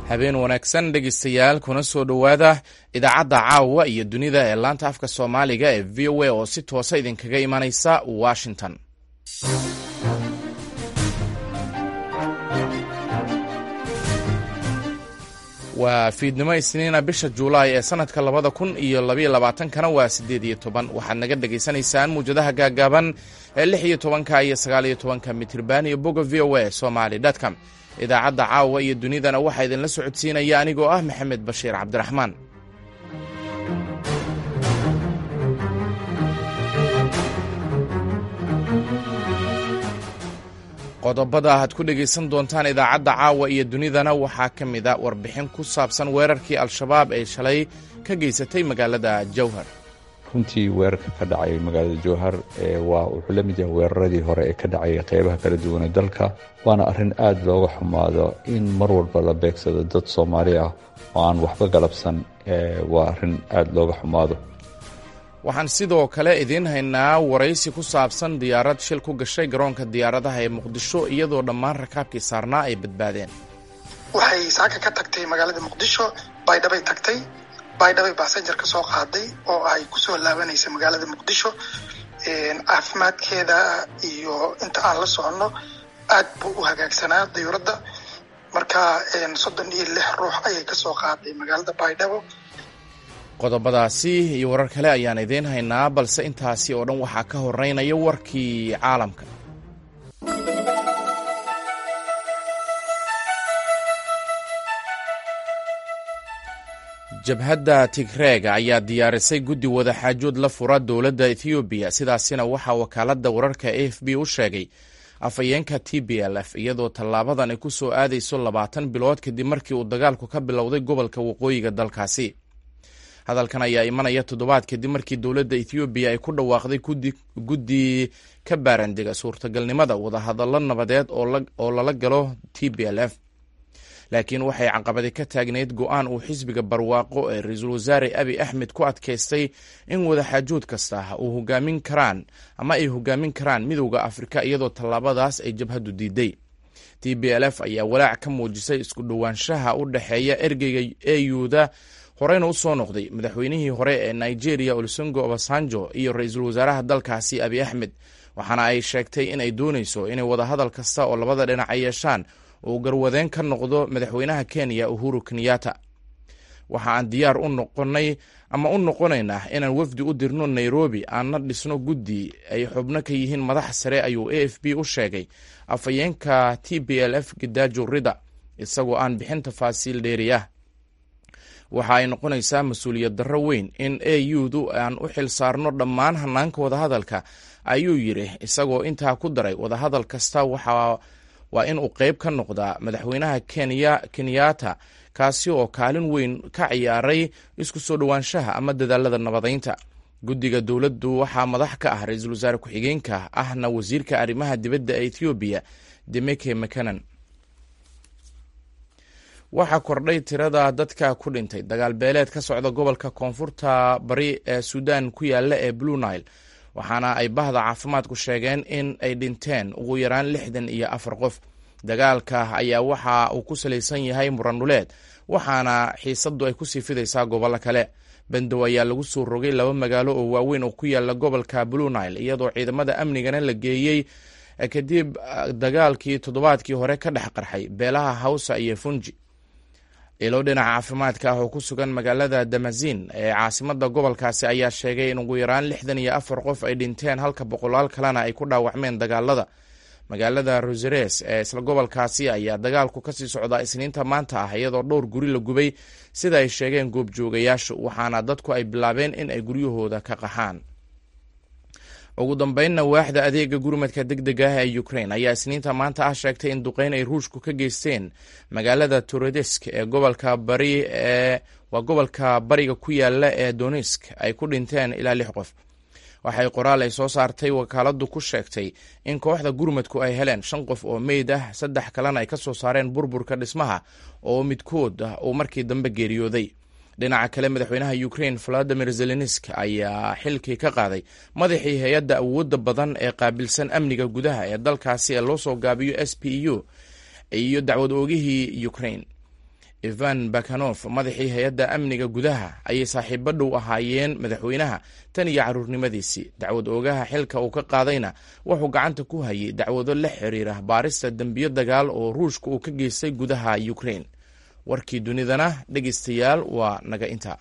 habeen wanaagsan dhegeystayaal kuna soo dhowaada idaacadda caawa iyo dunida ee laanta afka soomaaliga ee v o a oo si toosa idinkaga imanaysa washington waa fiidnimo isniina bisha juulaay ee sanadka labada kun iyo labaiyo labaatankana waa siddeed iyo toban waxaad naga dhagaysanaysaan muwjadaha gaagaaban ee lix iyo tobanka iyo sagaal iyo tobanka mitirban iyo boga v o a somaly dtcom idaacadda caawa iyo dunidana waxaa idinla socodsiinaya anigoo ah maxamed bashiir cabdiraxmaan qodobada aad ku dhegaysan doontaan idaacadda caawa iyo dunidana waxaa ka mid a warbixin ku saabsan weerarkii al-shabaab ay shalay ka geysatay magaalada jowhar runtii weerarka ka dhacay magaalada jowhar waa wuxuu la mid yahay weeraradii hore ee ka dhacay qeybaha kala duwane dalka waana arrin aad looga xumaado in mar walba la beegsado dad soomaali ah oo aan waxba galabsan waa arrin aad looga xumaado waxaan sidoo kale idiin haynaa waraysi ku saabsan diyaarad shil ku gashay garoonka diyaaradaha ee muqdisho iyadoo dhammaan rakaabkii saarnaa ay badbaadeen waxay saaka ka tagtay magaalada muqdisho baydhabay tagtay baydhabay basenjar ka soo qaaday oo ay kusoo laabanaysa magaalada muqdisho caafimaadkeeda iyo inta aan la soconno aad buu u hagaagsanaa dayuuradda marka soddon iyo lix ruux ayay kasoo qaaday magaalada baydhabo qodobadaasi iyo warar kale ayaan idiin haynaa balse intaasi oo dhan waxaa ka horeynaya warkii caalamka jabhadda tigreega ayaa diyaarisay guddi wadaxaajood la fura dowladda ethoobiya sidaasina waxaa wakaaladda wararka a f b u sheegay afhayeenka t b l f iyadoo tallaabadan ay ku soo aadayso labaatan bilood kadib markii uu dagaalku ka bilowday gobolka waqooyiga dalkaasi hadalkan ayaa imanaya toddobaad kadib markii dowladda ethoobiya ay ku dhawaaqday guddi ka baarandega suurtagalnimada wadahadallo nabadeed oo lala galo t b l f laakiin waxay caqabadi ka taagnayd go-aan uu xisbiga barwaaqo ee ra-iisul wasaare abi axmed ku adkaystay in wadaxaajood kasta uu hogaamin karaan ama ay hogaamin karaan midowda afrika iyadoo tallaabadaas ay jabhaddu diiday t b l f ayaa walaac ka muujisay isku dhowaanshaha u dhexeeya ergeyga euda horeyna u soo noqday madaxweynihii hore ee nigeria olusengo obasanjo iyo ra-iisul wasaaraha dalkaasi abi axmed waxaana ay sheegtay in ay dooneyso inay wadahadal kasta oo labada dhinac ay yeeshaan uu garwadeen ka noqdo madaxweynaha kenya uhuru kenyatta waxa aan diyaar u noqonay ama u noqonaynaa inaan wafdi u dirno nairobi aanna dhisno guddi ay xubno ka yihiin madaxa sare ayuu a f b u sheegay afhayeenka t b l f gidaajo rida isagoo aan bixin tafaasiil dheeri ah waxa ay noqonaysaa mas-uuliyad darro weyn in a u-du aan u xil saarno dhammaan hanaanka wadahadalka ayuu yidhi isagoo intaa ku daray wadahadal kasta waxa waa in uu qeyb ka noqdaa madaxweynaha kenya kenyatta kaasi oo kaalin weyn ka ciyaaray isku soo dhowaanshaha ama dadaalada nabadeynta guddiga dowladdu waxaa madax ka ah ra-iisul wasaare ku-xigeenka ahna wasiirka arrimaha dibadda ee ethoobiya demeke mcanan waxaa kordhay tirada dadka ku dhintay dagaal beeleed ka socda gobolka koonfurta bari ee suudan ku yaala ee blue nile waxaana ay bahda caafimaadku sheegeen in ay dhinteen ugu yaraan lixdan iyo afar qof dagaalka ayaa waxa uu ku salaysan yahay muranduleed waxaana xiisadu ay kusii fidaysaa gobollo kale bandow ayaa lagu soo rogay laba magaalo oo waaweyn oo ku yaala gobolka blue nile iyadoo ciidamada amnigana la geeyey kadib dagaalkii toddobaadkii hore ka dhex qarxay beelaha hawsa iyo funji ilo dhinaca caafimaadka ah oo ku sugan magaalada damazin ee caasimada gobolkaasi ayaa sheegay in ugu yaraan lixdan iyo afar qof ay dhinteen halka boqolaal kalena ay ku dhaawacmeen dagaalada magaalada roseres ee isla gobolkaasi ayaa dagaalku kasii socdaa isniinta maanta ah iyadoo dhowr guri la gubay sida ay sheegeen goobjoogayaashu waxaana dadku ay bilaabeen in ay guryahooda ka qaxaan ugu dambeynna waaxda adeega gurmadka deg deg ah ee ukrain ayaa isniinta maanta ah sheegtay in duqeyn ay ruushku ka geysteen magaalada torodesk ee gobolka bari ee waa gobolka bariga ku yaala ee donisk ay ku dhinteen ilaa lix qof waxay qoraal ay soo saartay wakaaladu ku sheegtay in kooxda gurmadku ay heleen shan qof oo meyd ah saddex kalena ay ka soo saareen burburka dhismaha oo midkood uu markii dambe geeriyooday dhinaca kale madaxweynaha ukrain valadimir zelensk ayaa xilkii ka qaaday madaxii hay-adda awoodda badan ee qaabilsan amniga gudaha ee dalkaasi ee loo soo gaabiyo s p u iyo dacwad oogihii ukrain ivan bakanof madaxii hay-adda amniga gudaha ayay saaxiibo dhow ahaayeen madaxweynaha tan iyo caruurnimadiisii dacwad oogaha xilka uu ka qaadayna wuxuu gacanta ku hayay dacwado la xiriira baarista dembiyo dagaal oo ruushka uu ka geystay gudaha ukrain warkii dunidana dhegeystayaal waa naga intaa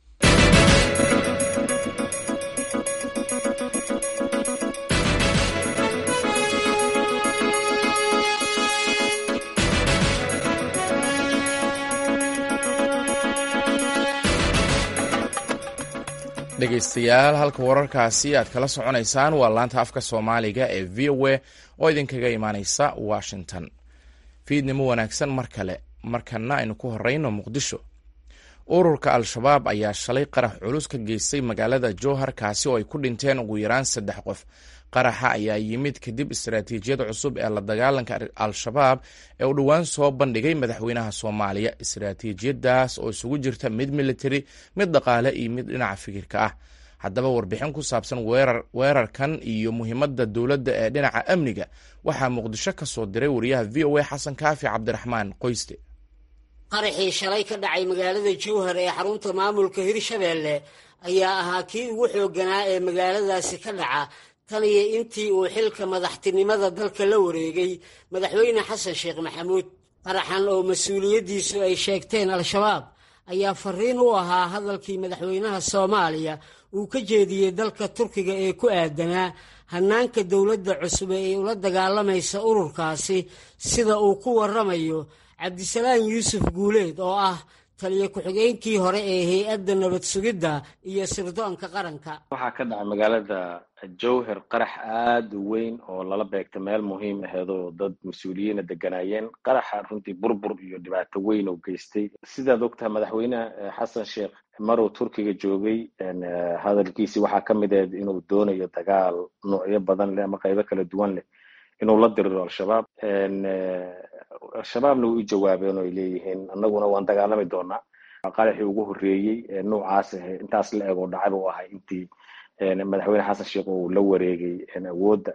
dhegeystayaal halka wararkaasi aad kala soconaysaan waa laanta afka soomaaliga ee v o a oo idinkaga imaaneysa washington fiidnimo wanaagsan mar kale markana aynu ku horeyno muqdisho ururka al-shabaab ayaa shalay qarax culus ka geystay magaalada jowhar kaasi oo ay ku dhinteen ugu yaraan saddex qof qaraxa ayaa yimid kadib istaraatiijiyad cusub ee la dagaalanka al-shabaab ee uu dhowaan soo bandhigay madaxweynaha soomaaliya istaraatiijiyadaas oo isugu jirta mid military mid dhaqaale iyo mid dhinaca fikirka ah haddaba warbixin ku saabsan weerarkan iyo muhiimadda dowladda ee dhinaca amniga waxaa muqdisho ka soo diray wariyaha v o a xasan kaafi cabdiraxmaan qoyste qaraxii shalay ka dhacay magaalada jowhar ee xarunta maamulka hirshabeelle ayaa ahaa kii ugu xoogganaa ee magaaladaasi ka dhaca tan iyo intii uu xilka madaxtinimada dalka la wareegay madaxweyne xasan sheekh maxamuud qaraxan oo mas-uuliyaddiisu ay sheegteen al-shabaab ayaa fariin u ahaa hadalkii madaxweynaha soomaaliya uu ka jeediyey dalka turkiga ee ku aadanaa hannaanka dowladda cusub ee ay ula dagaalamaysa ururkaasi sida uu ku warramayo cabdisalaam yuusuf guuleed oo ah taliyo ku-xigeenkii hore ee hay-adda nabad sugidda iyo sirdoonka qaranka waxaa ka dhacay magaalada jowhar qarax aada u weyn oo lala beegta meel muhiim aheed oo dad mas-uuliyiina deganaayeen qaraxa runtii burbur iyo dhibaato weyn oo geystay sidaad ogtahay madaxweyne xasan sheekh maruu turkiga joogay hadalkiisii waxaa ka mid aheyd inuu doonayo dagaal noocyo badan leh ama qaybo kala duwan leh inuu la diriro al-shabaab al-shabaabna way u jawaabeen oo ay leeyihiin annaguna waan dagaalami doonaa qaraxii ugu horreeyey noocaas intaas la eg oo dhacay buu ahay intii madaxweyne xasan sheekh uu la wareegay awoodda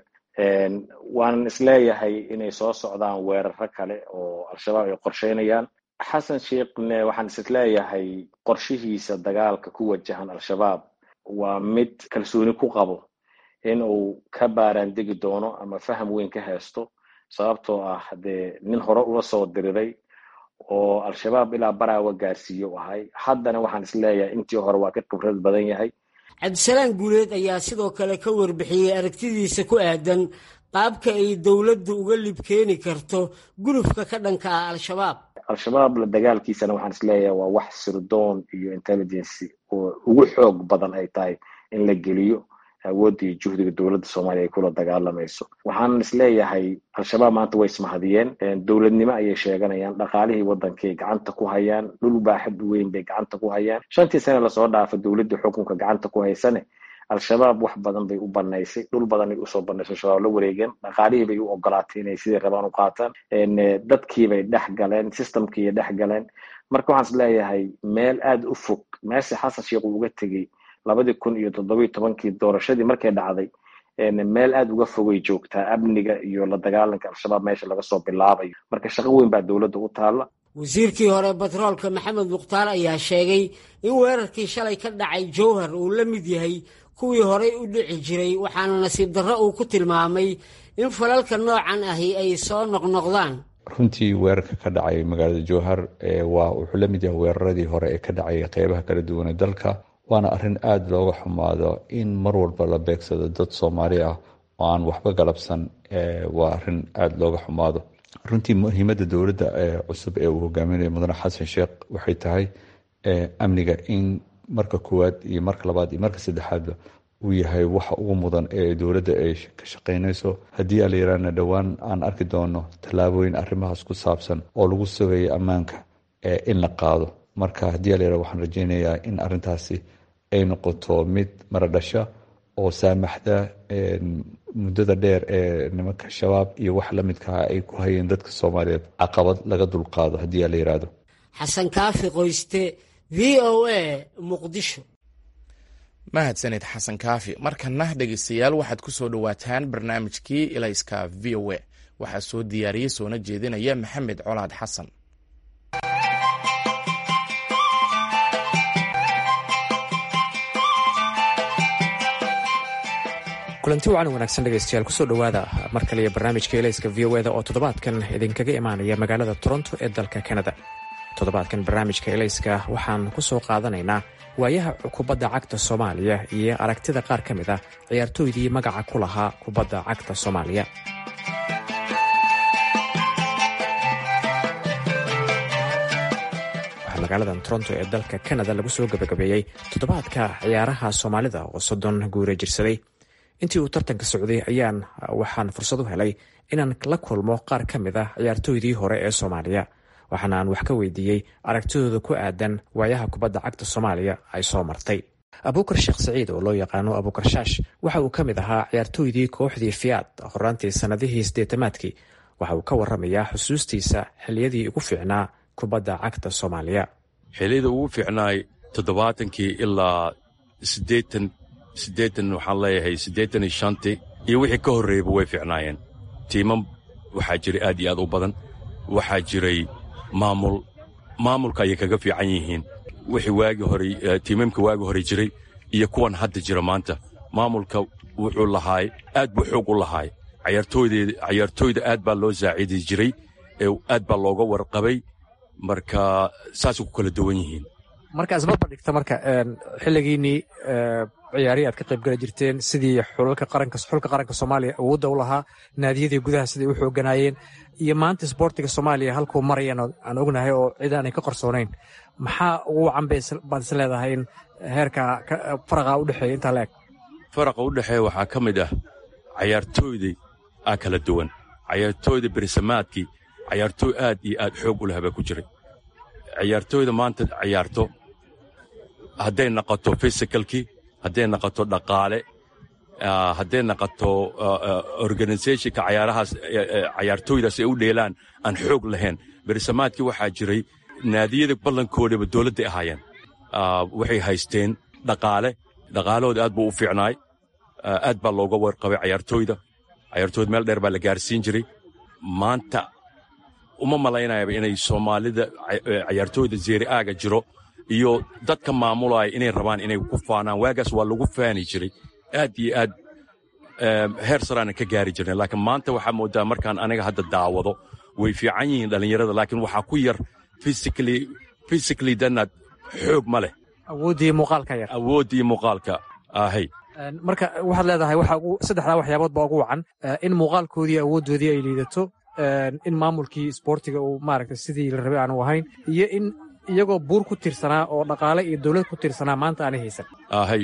waanan isleeyahay inay soo socdaan weeraro kale oo al-shabaab ay qorsheynayaan xasan sheekhne waxaan isleeyahay qorshihiisa dagaalka ku wajahan al-shabaab waa mid kalsooni ku qabo in uu ka baaraan degi doono ama faham weyn ka haysto sababtoo ah dee nin hore ula soo diriray oo al-shabaab ilaa baraawa gaarsiiye u ahay haddana waxaan isleeyahay intii hore waa ka khibrad badan yahay cabdisalaam guuleed ayaa sidoo kale ka warbixiyey aragtidiisa ku aadan qaabka ay dowladdu uga libkeeni karto gulufka ka dhanka ah al-shabaab al-shabaab la dagaalkiisana waxaan isleeyahay waa wax sirdoon iyo intelligency oo ugu xoog badan ay tahay in la geliyo awoodda iyo juhdiga dowladda soomaaliya ay kula dagaalamayso waxaan isleeyahay al-shabaab maanta way ismahadiyeen dowladnimo ayay sheeganayaan dhaqaalihii waddankay gacanta ku hayaan dhul baaxad weyn bay gacanta ku hayaan shantii sane lasoo dhaafa dowladda xukunka gacanta ku haysane al-shabaab wax badan bay u banaysay dhul badanay usoo banaysay shabaab la wareegeen dhaqaalihii bay u ogolaatay inay sidii rabaan u qaataan dadkiibay dhex galeen systemkiiay dhex galeen marka waxaan isleeyahay meel aada u fog meesha xasan sheekh uu uga tegey labadii kun iyo toddobiyo tobankii doorashadii markay dhacday meel aada uga fogay joogtaa amniga iyo la dagaalanka al-shabaab meesha laga soo bilaabayo marka shaqo weyn baa dowladda u taalla wasiirkii hore batroolka maxamed mukhtaar ayaa sheegay in weerarkii shalay ka dhacay jowhar uu la mid yahay kuwii horey u dhici jiray waxaana nasiib darro uu ku tilmaamay in falalka noocan ahi ay soo noqnoqdaan runtii weerarka ka dhacay magaalada jowhar waa wuxuu la mid yahay weeraradii hore ee ka dhacay qeybaha kala duwane dalka waana arrin aada looga xumaado in mar walba la beegsado dad soomaali ah oo aan waxba galabsan waa arrin aada looga xumaado runtii muhiimadda dowladda cusub ee uu hogaaminayo mudane xasan sheekh waxay tahay amniga in marka koowaad iyo marka labaad iyo marka saddexaadba uu yahay waxa ugu mudan ee dowladda ay ka shaqeynayso haddii ala yaraana dhowaan aan arki doono tallaabooyin arrimahaas ku saabsan oo lagu sugayo ammaanka in la qaado marka haddii ala yara waxaan rajeynayaa in arrintaasi ay noqoto mid maradhasha oo saamaxda muddada dheer ee nimanka shabaab iyo wax la midkaha ay ku hayeen dadka soomaaliyeed caqabad laga dulqaado haddii ala yiraahdo xasan kaafi qoyste v o a muqdisho mahadsanid xasan kaafi markana dhegeystayaal waxaad ku soo dhowaataan barnaamijkii ilayska v o a waxaa soo diyaariyey soona jeedinaya maxamed colaad xasan kulanti wacan wanaagsan dhegaystayaal kusoo dhowaada mar kale iyo barnaamijka elayska v o eda oo toddobaadkan idinkaga imaanaya magaalada toronto ee dalka kanada toddobaadkan barnaamijka elayska waxaan ku soo qaadanaynaa waayaha kubadda cagta soomaaliya iyo aragtida qaar ka mid ah ciyaartooydii magaca ku lahaa kubadda cagta soomaaliya waxaa magaaladan toronto ee dalka kanada lagu soo gabagabeeyey toddobaadka ciyaaraha soomaalida oo soddon guure jirsaday intii uu tartanka socday ayaan waxaan fursad u helay inaan la kulmo qaar ka mid ah ciyaartooydii hore ee soomaaliya waxaana aan wax ka weydiiyey aragtidooda ku aadan waayaha kubadda cagta soomaaliya ay soo martay abuukar sheekh saciid oo loo yaqaano abuukar shaash waxa uu ka mid ahaa ciyaartooydii kooxdii fiyaad horaantii sannadihii siddeetamaadkii waxa uu ka warramayaa xusuustiisa xilliyadii ugu fiicnaa kubadda cagta soomaaliya xilliyada ugu fiicnaay toddobaatankii ilaa siddeetan siddeetan waxaan leeyahay siddeetan iyo shantii iyo wixii ka horreeyaba way fiicnaayeen tiimam waxaa jiray aad iyo aad u badan waxaa jiray maamul maamulka ayay kaga fiican yihiin wixii waagi horey tiimamka waagi hore jiray iyo kuwan hadda jira maanta maamulka wuxuu lahaay aad buu xoog u lahaay cayaartooyda aad baa loo saacidi jiray aad baa looga warqabay marka saasay ku kala duwan yihiin marka isbarbar dhigta marka xilligiinnii ciyaarihii aad ka qayb gala jirteen sidii xulka qaranka soomaaliya awoodda u lahaa naadiyadii gudaha siday u xooganaayeen iyo maanta isboortiga soomaaliya halkuu marayan aan ognahay oo cid aanay ka qarsoonayn maxaa ugu wacan baad is leedahay in heerka faraqa u dhexeeya intaa la eg faraqa u dhexeeya waxaa ka mid ah cayaartooydii aa kala duwan cayaartooyda berisamaadkii cayaartooy aad iyo aad xoog u lahabaa ku jiray cayaartooyda maanta cayaarto hadday naqoto fisikalkii hadday naqoto dhaqaale hadday naqoto organisationka cayaarahaas cayaartooydaas ay u dheelaan aan xoog lahayn berisamaadkii waxaa jiray naadiyada ballankoodaba dowladday ahaayeen waxay haysteen dhaqaale dhaqaalahooda aad buu u fiicnaay aad baa looga warqabay cayaartooyda cayaartooyda meel dheer baa la gaarsiin jiray maanta uma malaynayaba inay soomaalida cayaartooyda zeeri aaga jiro iyo dadka maamulaya inay rabaan inay ku faanaan waagaas waa lagu faani jiray aad iyo aad heer saraanan ka gaari jirnay laakiin maanta waxaa moodaa markaan aniga hadda daawado way fiican yihiin dhallinyarada laakiin waxaa ku yar physically danaad xoog ma leh awooddii muuqaalka yar awooddii muuqaalka ahay marka waxaad leedahay saddexdaa waxyaabood baa ugu wacan in muuqaalkoodii awooddoodii ay liidato in maamulkii isboortiga uu maaragtay sidii la rabay aanu ahayn iyo in iyagoo buur ku tirsanaa oo dhaqaale iyo dawlad ku tirsanaa maanta aanay haysan ahay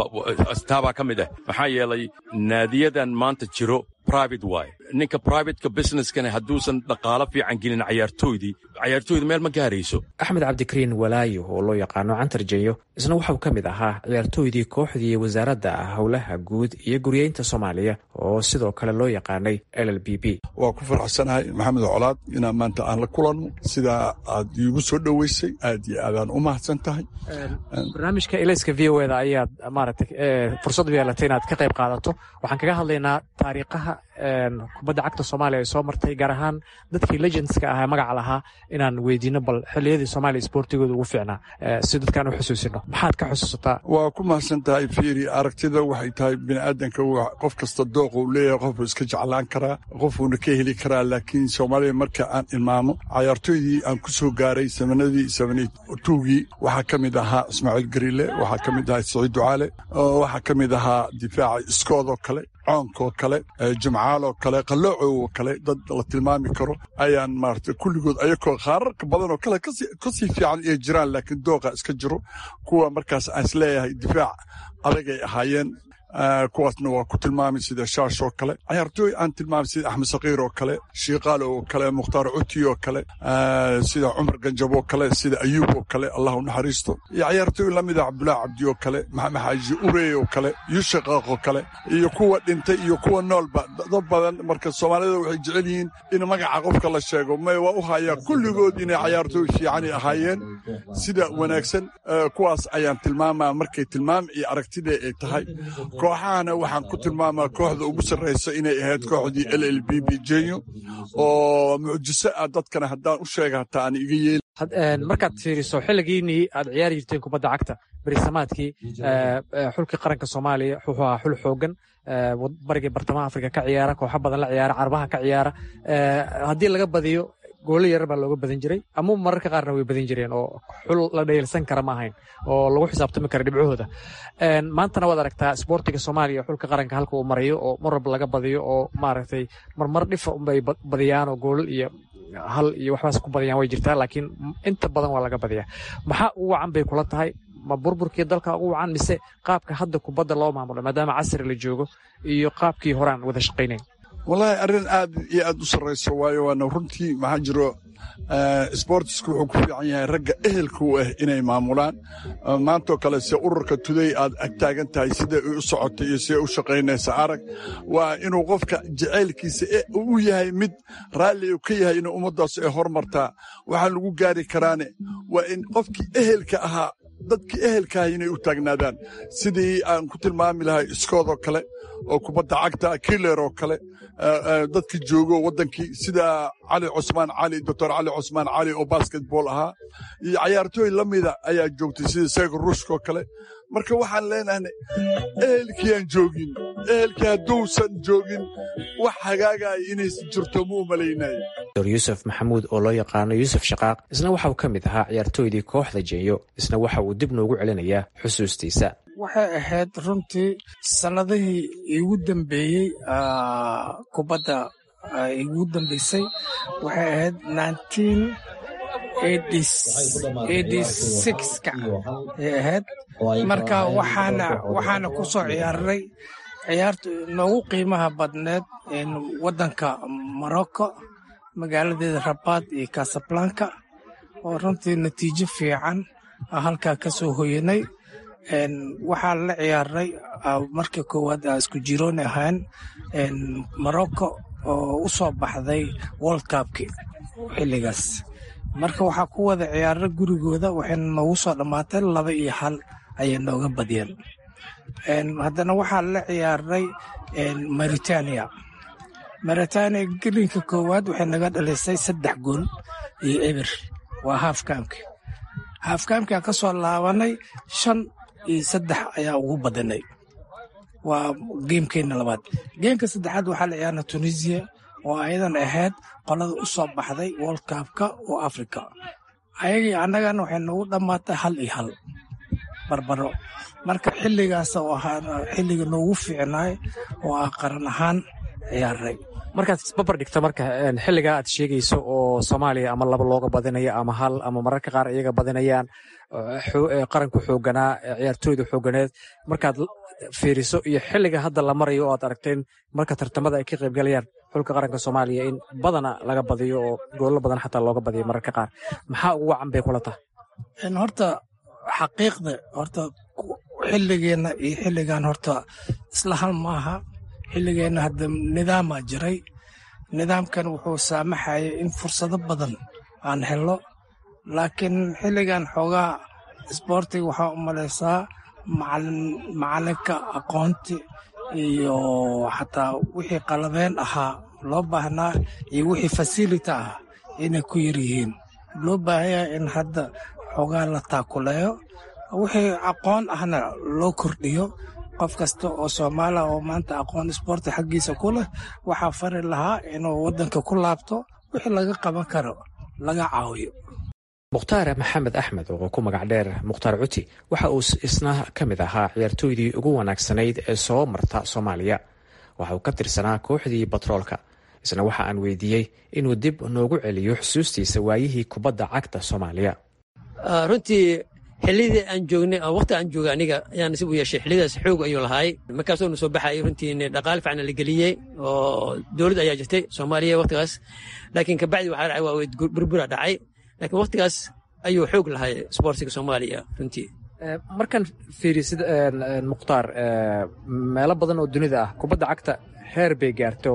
taabaa ka mid ah maxaa yeelay naadiyadan maanta jiro private waay ninka privateka businesskana hadduusan dhaqaalo fiican gelin cayaartooydii cayaartooyda meel ma gaarayso axmed cabdikariin walaayo oo loo yaqaano cantar jenyo isna waxau ka mid ahaa ciyaartooydii kooxdii wasaaradda howlaha guud iyo guryeynta soomaaliya oo sidoo kale loo yaqaanay l l b b waa ku faraxsanahay maxamed colaad inaan maanta aan la kulanno sidaa aad iigu soo dhoweysay aad iyo aadaan u mahadsan tahay barnaamijka elayska v o eda ayaad maaragtay fursad u yeelatay inaad ka qayb qaadato waxaan kaga hadlaynaa taariikhaha kubadda cagta soomaaliya ay soo martay gaar ahaan dadkii legendska ahaa magaca lahaa inaan weydiino bal xilliyadii soomaaliya isboortigooda ugu fiicnaa si dadkaan u xusuusino maxaad ka xusuusataa waa ku mahadsan tahay fiiri aragtida waxay tahay biniaadanka qof kasta dooqa uu leeyahay qofuu iska jeclaan karaa qofuuna ka heli karaa laakiin soomaaliya marka aan ilmaamo cayaartooydii aan ku soo gaaray samanadii samantuugii waxaa ka mid ahaa ismaaciil gariile waxaa ka mid ahaa saciid ducaale waxaa ka mid ahaa difaaca iskoodoo kale coonkoo kale jimcaaloo kale qalloocoo kale dad la tilmaami karo ayaan maarata kulligood ayakoo qaararka badan oo kale kasii fiican ay jiraan laakiin dooqa iska jiro kuwa markaas aan isleeyahay difaac adagay ahaayeen kuwaasna waa ku tilmaamay sida shaash oo kale cayaartooy aan tilmaamay sida axmed sakiir oo kale shiikaal oo kale mukhtaar cuti oo kale sida cumar ganjab oo kale sida ayuub oo kale allah u naxariisto iyo cayaartooy lamida cabdulaahi cabdi oo kale maxamed xaaji urey oo kale yushaqaaq oo kale iyo kuwa dhintay iyo kuwa noolba dad badan marka soomaalida waxay jecel yihiin in magaca qofka la sheego may waa u hayaa kulligood inay cayaartooy fiicani ahaayeen sida wanaagsan kuwaas ayaan tilmaamaa markay tilmaam iyo aragtida ay tahay kooxahana waxaan ku tilmaamaa kooxda ugu sarraysa inay ahayd kooxdii l l b b jenyo oo mucjiso ah dadkana haddaan u sheega hataa aan iga yeeli markaad fiiriso xilligiinii aad ciyaari jirteen kubadda cagta berisamaadkii xulkii qaranka soomaaliya wuxuu ahaa xul xoogan barigii bartamaha afrika ka ciyaara kooxo badan la ciyaara carbaha ka ciyaara haddii laga badiyo goolo yarar baa looga badan jiray ama mararka qaarna way badan jireen oo xul la dheelsan kara ma ahayn oo lagu xisaabtami kara dhibcahooda maantana waad aragtaa isboortiga soomaaliya xulka qaranka halka uu marayo oo mar walba laga badiyo oo maaragtay marmar dhifa unbay badiyaan oo goolal iyo hal iyo waxbaas ku badiyaan way jirtaa laakiin inta badan waa laga badiyaa maxaa ugu wacan bay kula tahay ma burburkii dalka ugu wacan mise qaabka hadda kubadda loo maamulo maadaama casri la joogo iyo qaabkii horaan wada shaqaynayn wallaahi arrin aad iyo aad u sarrayso waayo waana runtii maxaa jiro sbortisku wuxuu ku fiican yahay ragga ehelka u ah inay maamulaan maantoo kale se ururka tuday aad ag taagan tahay siday u socotay iyo siday u shaqaynaysa arag waa inuu qofka jacaylkiisa u yahay mid raalli u ka yahay inuu ummaddaas ay hormartaa waxaa lagu gaari karaane waa in qofkii ehelka ahaa dadkii ehelkaaha inay u taagnaadaan sidii aan ku tilmaami lahay iskoodoo kale oo kubadda cagta kiler oo kale dadkii joogo waddankii sida cali cusmaan cali doctor cali cusmaan cali oo basketball ahaa iyo cayaartooy la mida ayaa joogtay sida seego ruushkaoo kale marka waxaan leenahnay ehelkii aan joogin ehelkii hadduusan joogin wax hagaagaya inaysan jirto ma u malaynaya dor yuusuf maxamuud oo loo yaqaano yuusuf shaqaaq isna waxa uu ka mid ahaa ciyaartooydii kooxda jeeyo isna waxa uu dib noogu celinayaa xusuustiisa waxay ahayd runtii sannadihii igu dambeeyey kubadda igu dambeysay waxay ahayd ka ay ahayd marka waxaana waxaana ku soo ciyaaray ciyaarta noogu qiimaha badneed waddanka morocco magaaladeeda rabaad iyo casablanka oo runtii natiijo fiican halkaa ka soo hoyanay waxaa la ciyaaray markii koowaad a isku jiroon ahaan morocco oo u soo baxday world cupki xilligaas marka waxaa ku wada ciyaaray gurigooda waxayna noogu soo dhammaatay laba iyo hal ayay nooga badiyeen haddana waxaa la ciyaaray maritania maritania gelinka koowaad waxay naga dhalisay saddex gool iyo eber waa haafkaamki haafkaamki aan ka soo laabanay shan iyo saddex ayaa ugu badanay waa geemkeenna labaad geemka saddexaad waxaa la ciyaarna tunisiya oo ayadan ahayd qolada u soo baxday world cupka oo africa ayagii annagana waxay noogu dhammaatay hal iyo hal barbaro marka xilligaas oo ahaa xilliga noogu fiicnaay oo ah qaran ahaan ciyaaray markaad isbabar dhigta marka xilligaa aad sheegayso oo soomaaliya ama laba looga badinayo ama hal ama mararka qaar iyaga badinayaan qaranku xooganaa ciyaartooyda xooganeed markaad fiiriso iyo xilliga hadda la marayo oo aad aragteen marka tartamada ay ka qaybgalayaan xulka qaranka soomaaliya in badana laga badiyo oo goollo badan xataa looga badiyo mararka qaar maxaa ugu wacan bay kula tahay horta xaqiiqda horta xilligeenna iyo xilligan horta isla hal maaha xilligeenna hadda nidaamaa jiray nidaamkan wuxuu saamaxayay in fursado badan aan helo laakiin xilligan xoogaa isboortiga waxaa u malaysaa macalinka aqoonti iyo xataa wixii qalabeen ahaa loo baahnaa iyo wixii fasility ah inay ku yar yihiin loo baahanyaha in hadda xoogaa la taakuleeyo wixii aqoon ahna loo kordhiyo qof kasta oo soomaaliya oo maanta aqoon isboorti xaggiisa ku leh waxaa fari lahaa inuu waddanka ku laabto wixii laga qaban karo laga caawiyo mukhtaar maxamed axmed oo ku magac dheer mukhtaar cuti waxa uu isna ka mid ahaa ciyaartooydii ugu wanaagsanayd ee soo marta soomaaliya waxa uu ka tirsanaa kooxdii batroolka isna waxa aan weydiiyey inuu dib noogu celiyo xusuustiisa waayihii kubadda cagta soomaaliya runtii xillidii aan joognay waqti aan joogay aniga ayaan nasiib u yeeshay xillidaas xoog ayuu lahaay markaasoo na soo baxayay runtii dhaqaale fiican la geliyey oo dowlad ayaa jirtay soomaaliya waqtigaas laakiin kabacdi waxaa dhacay waa burbura dhacay laakiin waqtigaas ayuu xoog lahay isboortiga soomaaliya runtii markaan fiirisid mukhtaar meelo badan oo dunida ah kubadda cagta heer bay gaarto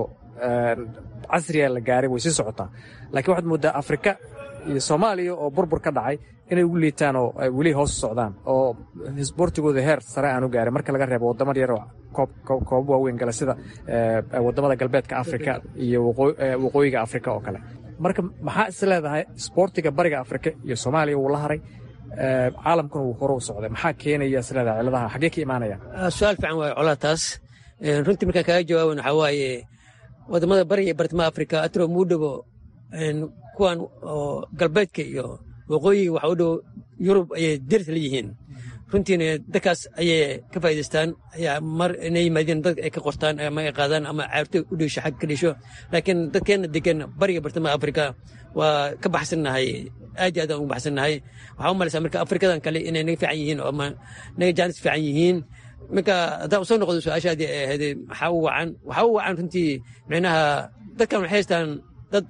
casriga la gaaray way sii socotaa laakiin waxaad mooddaa afrika iyo soomaaliya oo burbur ka dhacay inay ugu liitaan oo ay weli hoos socdaan oo isboortigooda heer sare aanu gaarin marka laga reebo waddamo yar oo koobab waaweyn gala sida waddamada galbeedka afrika iyo waqooyiga afrika oo kale marka maxaa is leedahay isboortiga bariga afrika iyo soomaaliya wuu la haray caalamkuna wuu hore u socday maxaa keenaya is leedahay ciladaha xaggee ka imaanaya su-aal fiican waaye colaa taas runtii markaan kaaga jawaaban waxaa waaye wadamada bariga iyo bartamaha afrika atro muu dhowo kuwan oo galbeedka iyo waqooyiga waxa u dhow yurub ayay deris la yihiin runtiina dadkaas ayay ka faa'idaystaan ayaa mar inay yimaadeen dad ay ka qortaan ama ay qaadaan ama caarto u dheesho xag ka dheesho laakiin dadkeenna degan bariga bartamaha afrika waa ka baxsannahay aad iyo aad aan ugu baxsannahay waxaa u malaysaa marka afrikadan kale inay naga fiican yihiin oo ama naga jaanis fiican yihiin marka haddaan usoo noqdo su-aashaadii ay ahayd maxaa u wacan waxaa u wacan runtii micnaha dadkan waxay haystaan dad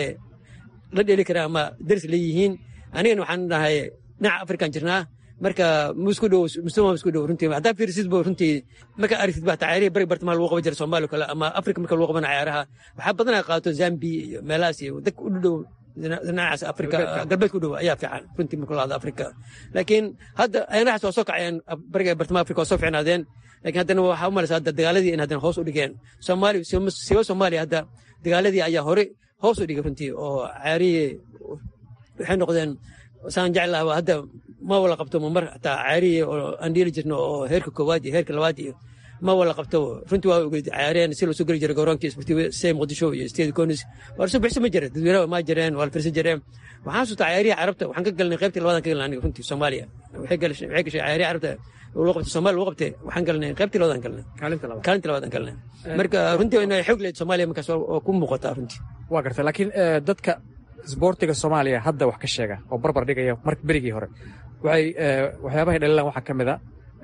la dheeli kara ama deris leeyihiin anigana waxaan nahay dhinaca afrikan jirnaa marka musku dhow muslima musku dhow runtii haddaa fiirisid bo runtii marka aragtid baa tacaarihi bari bartamaha lagu qaban jira soomaaliya kale ama afrika marka lagu qabana cayaaraha waxaa badanaa qaato zambiya iyo meelahaas iyo dadka u dhow dhinacaas afrika galbeedka u dhow ayaa fiican runtii marka lahado afrika laakiin hadda ayanahaas waa soo kacayeen bariga bartamaha afrika waa soo fiicnaadeen laakiin haddana waxaa u malaysa hadda dagaaladii in haddana hoos u dhigeen soomaaliya siba soomaaliya hadda dagaaladii ayaa hore hoos u dhigay runtii oo cayaarihii waxay noqdeen saan jeclaha hadda ma wala qabto mamar hataa cayaarihii oo aan dhiili jirno oo heerka koowaad iyo heerka labaad iyo ma wala qabto runtii waa ogeyd cayaareen si loo soo geli jiray garoonkii isbartiiwe see muqdisho iyo steedi konis waa lasoo bixisa ma jira dadweynaha ma jireen waa la firsan jireen waxaan xasuustaa cayaarihii carabta waxaan ka galnay qaybtii labadan ka galnay aniga runtii soomaaliya waxay gashay cayaarihii carabta loo qabtay soomaaliya lagu qabtay waxaan galnay qaybtii labadan galnay kaalinta labadan galnay marka runtii inay xoog leed soomaaliya markaas oo ku muuqataa runtii waa gartay laakiin dadka isboortiga soomaaliya hadda wax ka sheega oo barbar dhigaya marka berigii hore waxay waxyaabahay dhalilaan waxaa ka mid a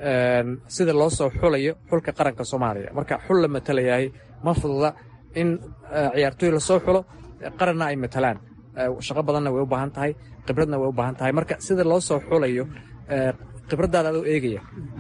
sida loo soo xulayo xulka qaranka soomaaliya marka xul la matalayahay ma fududa in ciyaartooy lasoo xulo qaranna ay matalaan shaqo badanna way u baahan tahay khibradna way u baahan tahay marka sida loo soo xulayo khibraddaada adoo eegaya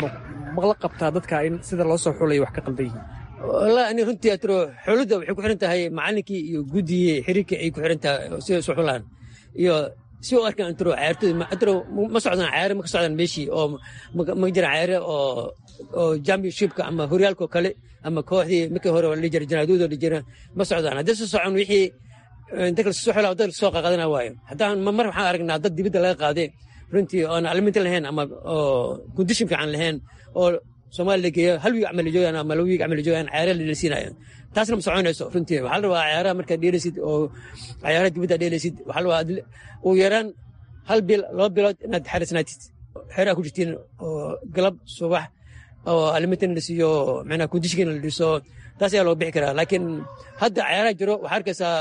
mala qabtaa dadka in sida loo soo xulayo wax ka qaldan yihiin wallahi ani runtii atro xulidda waxay ku xiran tahay macallinkii iyo guddigii xiriirkii ay ku xiran tahay sida isu xulaan iyo si u arkaan atro cayaartooy atro ma socdaan cayaare ma ka socdaan meeshii oo ma jiraan cayaare oo oo championshipka ama horyaalka kale ama kooxdii markii hore la jira janaaduuda la jira ma socdaan haddii soo socon wixii dadka lasoo xulaa dad lasoo qaadana waayo haddaan mar waxaan aragnaa dad dibadda laga qaaday runtii oon aliminta lahayn ama oo kondishin fiican lahayn oo soomaaliya la geeyo hal wiig camal joogaan ama laba wiig camal joogaan cayaara la siinaya taasna ma soconayso runtii waxaa la rabaa cayaaraha markaad dheelaysid oo cayaaraha dibadda dheelaysid waxaa la rabaa ugu yaraan hal bil laba bilood inaad xarisnaatid xeeraa ku jirtiin oo galab subax oo alimintan la siiyo macnaha kondishinkina la dhiso taas ayaa loo bixi karaa laakiin hadda cayaaraha jiro waxaa arkaysaa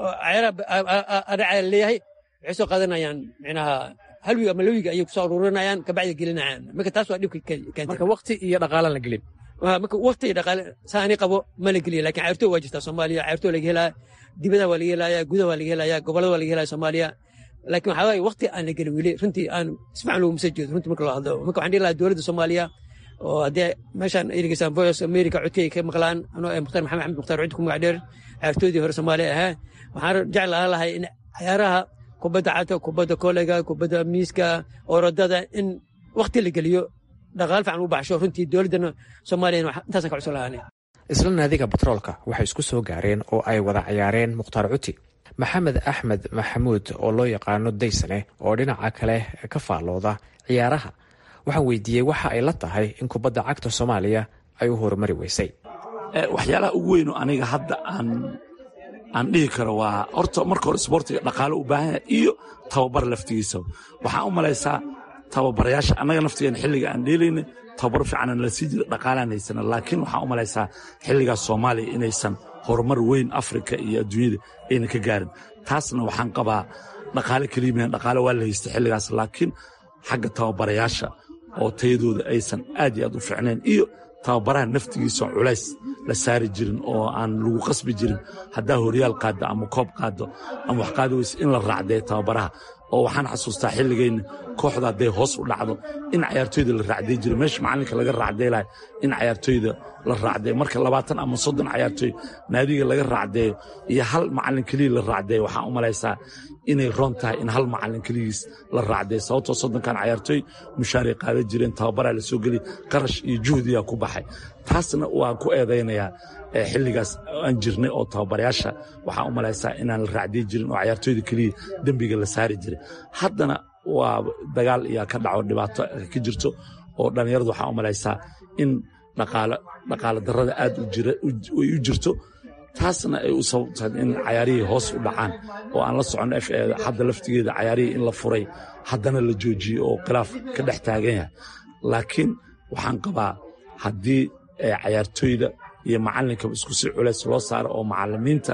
cayaaraha adhaca leeyahay waxay soo qaadanayaan macnaha hal wiig ama la wiig ayay kusoo aruurinayaan kabacdi gelinayaan marka taas waa dhibka keentay marka wakti iyo dhaqaalan la gelin marka wakti iyo dhaqaale saani qabo ma la geliya lakin cayrtoo waa jirtaa soomaaliya cayrtoo laga helaa dibadaha waa laga helaya gudaha waa laga helaya gobolada waa laga helaya soomaaliya laakiin waxaa waaye wakti aan la gelin weli runtii aan sifican loogu masa jeedo runtii marka loo hadlo marka waxaan dhihi lahaa dowladda soomaaliya oo haddii meeshaan ay dhegeystaan voice america codkay ka maqlaan anoo ee mukhtaar maxamed axmed mukhtaar cudi ku magac dheer cayrtoodii hore soomaaliya ahaa waxaan jeclaan lahay in cayaaraha kubadda cagta kubadda koleyga kubadda miiska orodada in wakti la geliyo dhaqaal fiican u baxsho runtii dowladdana soomaaliyana intaasaan ka cusub lahaanay isla naadiga batroolka waxay isku soo gaareen oo ay wada cayaareen mukhtaar cuti maxamed axmed maxamuud oo loo yaqaano daysane oo dhinaca kale ka faallooda ciyaaraha waxaan weydiiyey waxa ay la tahay in kubadda cagta soomaaliya ay u horumari weysay waxyaalaha ugu weyno aniga hadda aan aan dhihi karo waa horta marka hore isboortiga dhaqaalo u baahan yahay iyo tababar laftigiisa waxaan u malaysaa tababarayaasha annaga naftigeena xilliga aan dheelayna tababar fiicanan la sii jira dhaqaalaan haysana laakiin waxaan u malaysaa xilligaas soomaaliya inaysan horumar weyn afrika iyo adduunyada ayna ka gaarin taasna waxaan qabaa dhaqaale keliimahan dhaqaale waa la haysta xilligaas laakiin xagga tababarayaasha oo tayadooda aysan aad iyo aad u fiicnayn iyo tababaraha naftigiisa culays la saari jirin oo aan lagu qasbi jirin haddaa horyaal qaaddo ama koob qaaddo ama wax qaadi weyse in la raacdee tababaraha oo waxaan xasuustaa xilligayna kooxda hadday hoos u dhacdo in cayaartooyda la raacday jiro meesha macallinka laga raacdee lahay in cayaartooyda la raacdee marka labaatan ama soddon cayaartooy naadiga laga raacdeeyo iyo hal macallin keliya la raacdeeyo waxaan u malaysaa inay roon tahay in hal macallin keligiis la raacdee sababtoo soddonkan cayaartooy mushaaray qaadan jireen tababaraa la soo geliya qarash iyo juhdiyaa ku baxay taasna waan ku eedaynayaa xilligaas aan jirnay oo tababarayaasha waxaan u malaysaa inaan la raacdiy jirin oo cayaartooyda keliya dembiga la saari jiray haddana waa dagaal iyaa ka dhaco dhibaato ka jirto oo dhallinyaradu waxaan u malaysaa in dhaqaale darrada aad ay u jirto taasna ay u sababtahay in cayaarihii hoos u dhacaan oo aan la soconno f hadda laftigeeda cayaarihii in la furay haddana la joojiyey oo khilaaf ka dhex taagan yahay laakiin waxaan qabaa haddii cayaartooyda iyo macallinkaba isku si culays loo saaro oo macallimiinta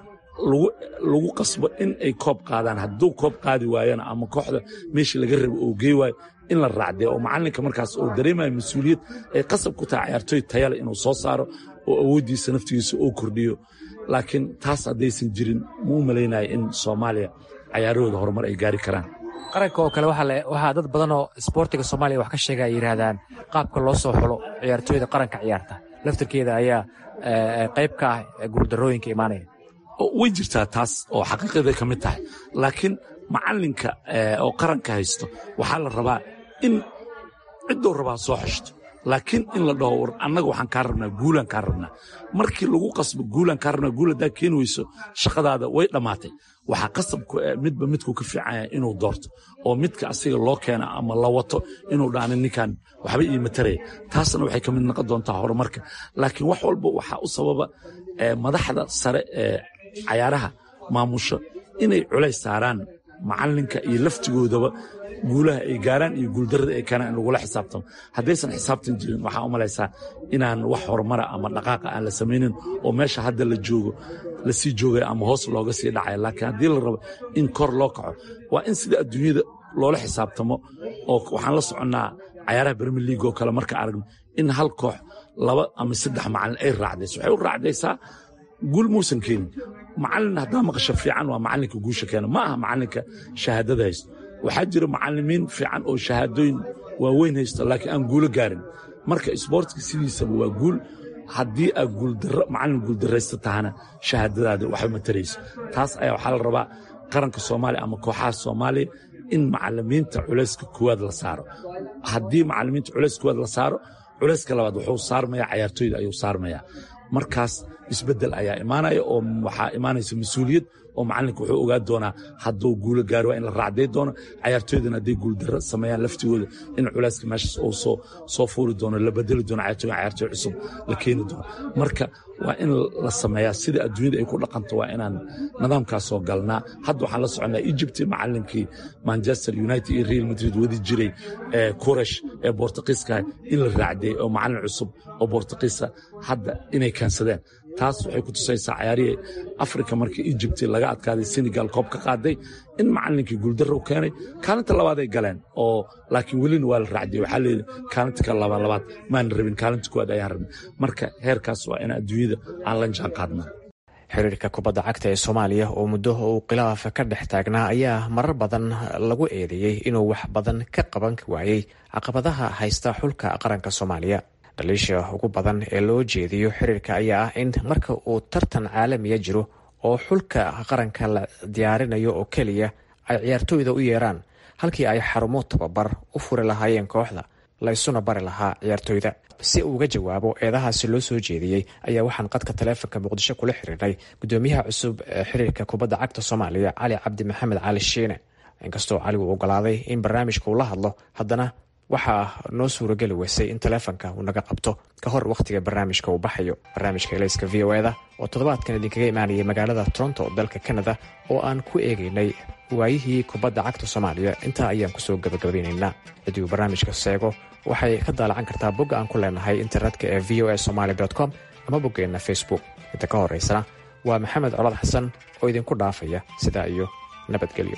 lagu qasbo in ay koob qaadaan hadduu koob qaadi waayana ama kooxda meeshii laga rabo oo gey waayo in la raacdee oo macallinka markaas oo dareemayo mas-uuliyad ay qasab ku tahay cayaartooy tayale inuu soo saaro oo awooddiisa naftigiisa oo kordhiyo laakiin taas haddaysan jirin ma u malaynayo in soomaaliya cayaarahooda horumar ay gaari karaan qaranka oo kale waxaa dad badan oo isboortiga soomaaliya wax ka sheega ay yidhaahdaan qaabka loo soo xulo ciyaartooyda qaranka ciyaarta laftirkeeda ayaa qayb ka ah guuldarrooyinka imaanaya way jirtaa taas oo xaqiiqaday ka mid tahay laakiin macallinka oo qaranka haysto waxaa la rabaa in ciddou rabaa soo xeshto laakiin in la dhaho war annaga waxaan kaa rabnaa guulaan kaa rabnaa markii lagu qasbo guulaan kaa rabnaa guul haddaa keeni weyso shaqadaada way dhammaatay waxaa qasabku midba midkuu ka fiican yahay inuu doorto oo midka asiga loo keena ama la wato inuu dhaana ninkan waxba ii mataraya taasna waxay ka mid noqon doontaa horumarka laakiin wax walba waxaa u sababa madaxda sare ee cayaaraha maamusho inay culays saaraan macallinka iyo laftigoodaba guulaha ay gaaraan iyo guuldarrada ay keenaan in lagula xisaabtamo haddaysan xisaabtan jirin waxaa u malaysaa inaan wax horumara ama dhaqaaqa aan la samaynin oo meesha hadda la joogo lasii joogaya ama hoos looga sii dhacaya laakiin haddii la rabo in kor loo kaco waa in sida adduunyada loola xisaabtamo oo waxaan la soconnaa cayaaraha bermi liig oo kale marka aragno in hal koox laba ama saddex macallin ay raacdayso waxay u raacdaysaa guul muusan keenin macallin haddaa maqasho fiican waa macallinka guusha keena ma aha macallinka shahaadada haysto waxaa jira macallimiin fiican oo shahaadooyin waaweyn haysto laakiin aan guulo gaarin marka isboortka sidiisaba waa guul haddii aad guuldaro macallin guuldarraysta tahana shahaadadaada waxba matarayso taas ayaa waxaa la rabaa qaranka soomaaliya ama kooxaha soomaaliya in macallimiinta culayska koowaad la saaro haddii macallimiinta culayska koowaad la saaro culayska labaad wuxuu saarmaya cayaartooyda ayuu saarmaya markaas isbeddel ayaa imaanaya oo waxaa imaanaysa mas-uuliyad oo macallinka wuxuu ogaa doonaa hadduu guulo gaari waa in la raacday doono cayaartooydana hadday guuldarro sameeyaan laftigooda in culayska meeshaas uu soo soo fuuri doono la bedeli doono cayaartooy cayaartooy cusub la keeni doono marka waa in la sameeyaa sida adduunyada ay ku dhaqanto waa inaan nidaamkaas soo galnaa hadda waxaan la soconnaa egypt macallinkii manchester united iyo real madrid wadi jiray kuresh ee bortuqiiska in la raacday oo macallin cusub oo bortuqiisa hadda inay keensadeen taas waxay ku tusaysaa cayaarihii afrika markii egypt laga adkaaday senegal koob ka qaaday in macallinkii guuldarro u keenay kaalinta labaaday galeen oo laakiin welina waa la raacday waxaa leeyihi kaalinta ka labaad labaad maan rabin kaalinta kuwaad ayaan rabin marka heerkaas waa in adduunyada aan la jaan qaadna xiriirka kubadda cagta ee soomaaliya oo muddo uu khilaaf ka dhex taagnaa ayaa marar badan lagu eedeeyey inuu wax badan ka qaban waayey caqabadaha haysta xulka qaranka soomaaliya dhaliisha ugu badan ee loo jeediyo xiriirka ayaa ah in marka uu tartan caalamiya jiro oo xulka qaranka la diyaarinayo oo keliya ay ciyaartooyda u yeeraan halkii ay xarumo tababar u furi lahaayeen kooxda la isuna bari lahaa ciyaartooyda si uuga jawaabo eedahaasi loo soo jeediyey ayaa waxaan qadka taleefonka muqdisho kula xiriirnay gudoomiyaha cusub ee xiriirka kubadda cagta soomaaliya cali cabdi maxamed cali shiine inkastoo cali uu ogolaaday in barnaamijka uu la hadlo haddana waxaa noo suurageli weysay in taleefonka uu naga qabto ka hor wakhtiga barnaamijka uu baxayo barnaamijka elayska v o eda oo toddobaadkan idinkaga imaanayay magaalada toronto dalka canada oo aan ku eegaynay waayihii kubadda cagta soomaaliya intaa ayaan kusoo gabagabeynaynaa ciddii uu barnaamijka seego waxay ka daalacan kartaa bogga aan ku leenahay internetka ee v o a somaali com ama boggeenna facebook inta ka horeysana waa maxamed colad xasan oo idinku dhaafaya sidaa iyo nabadgelyo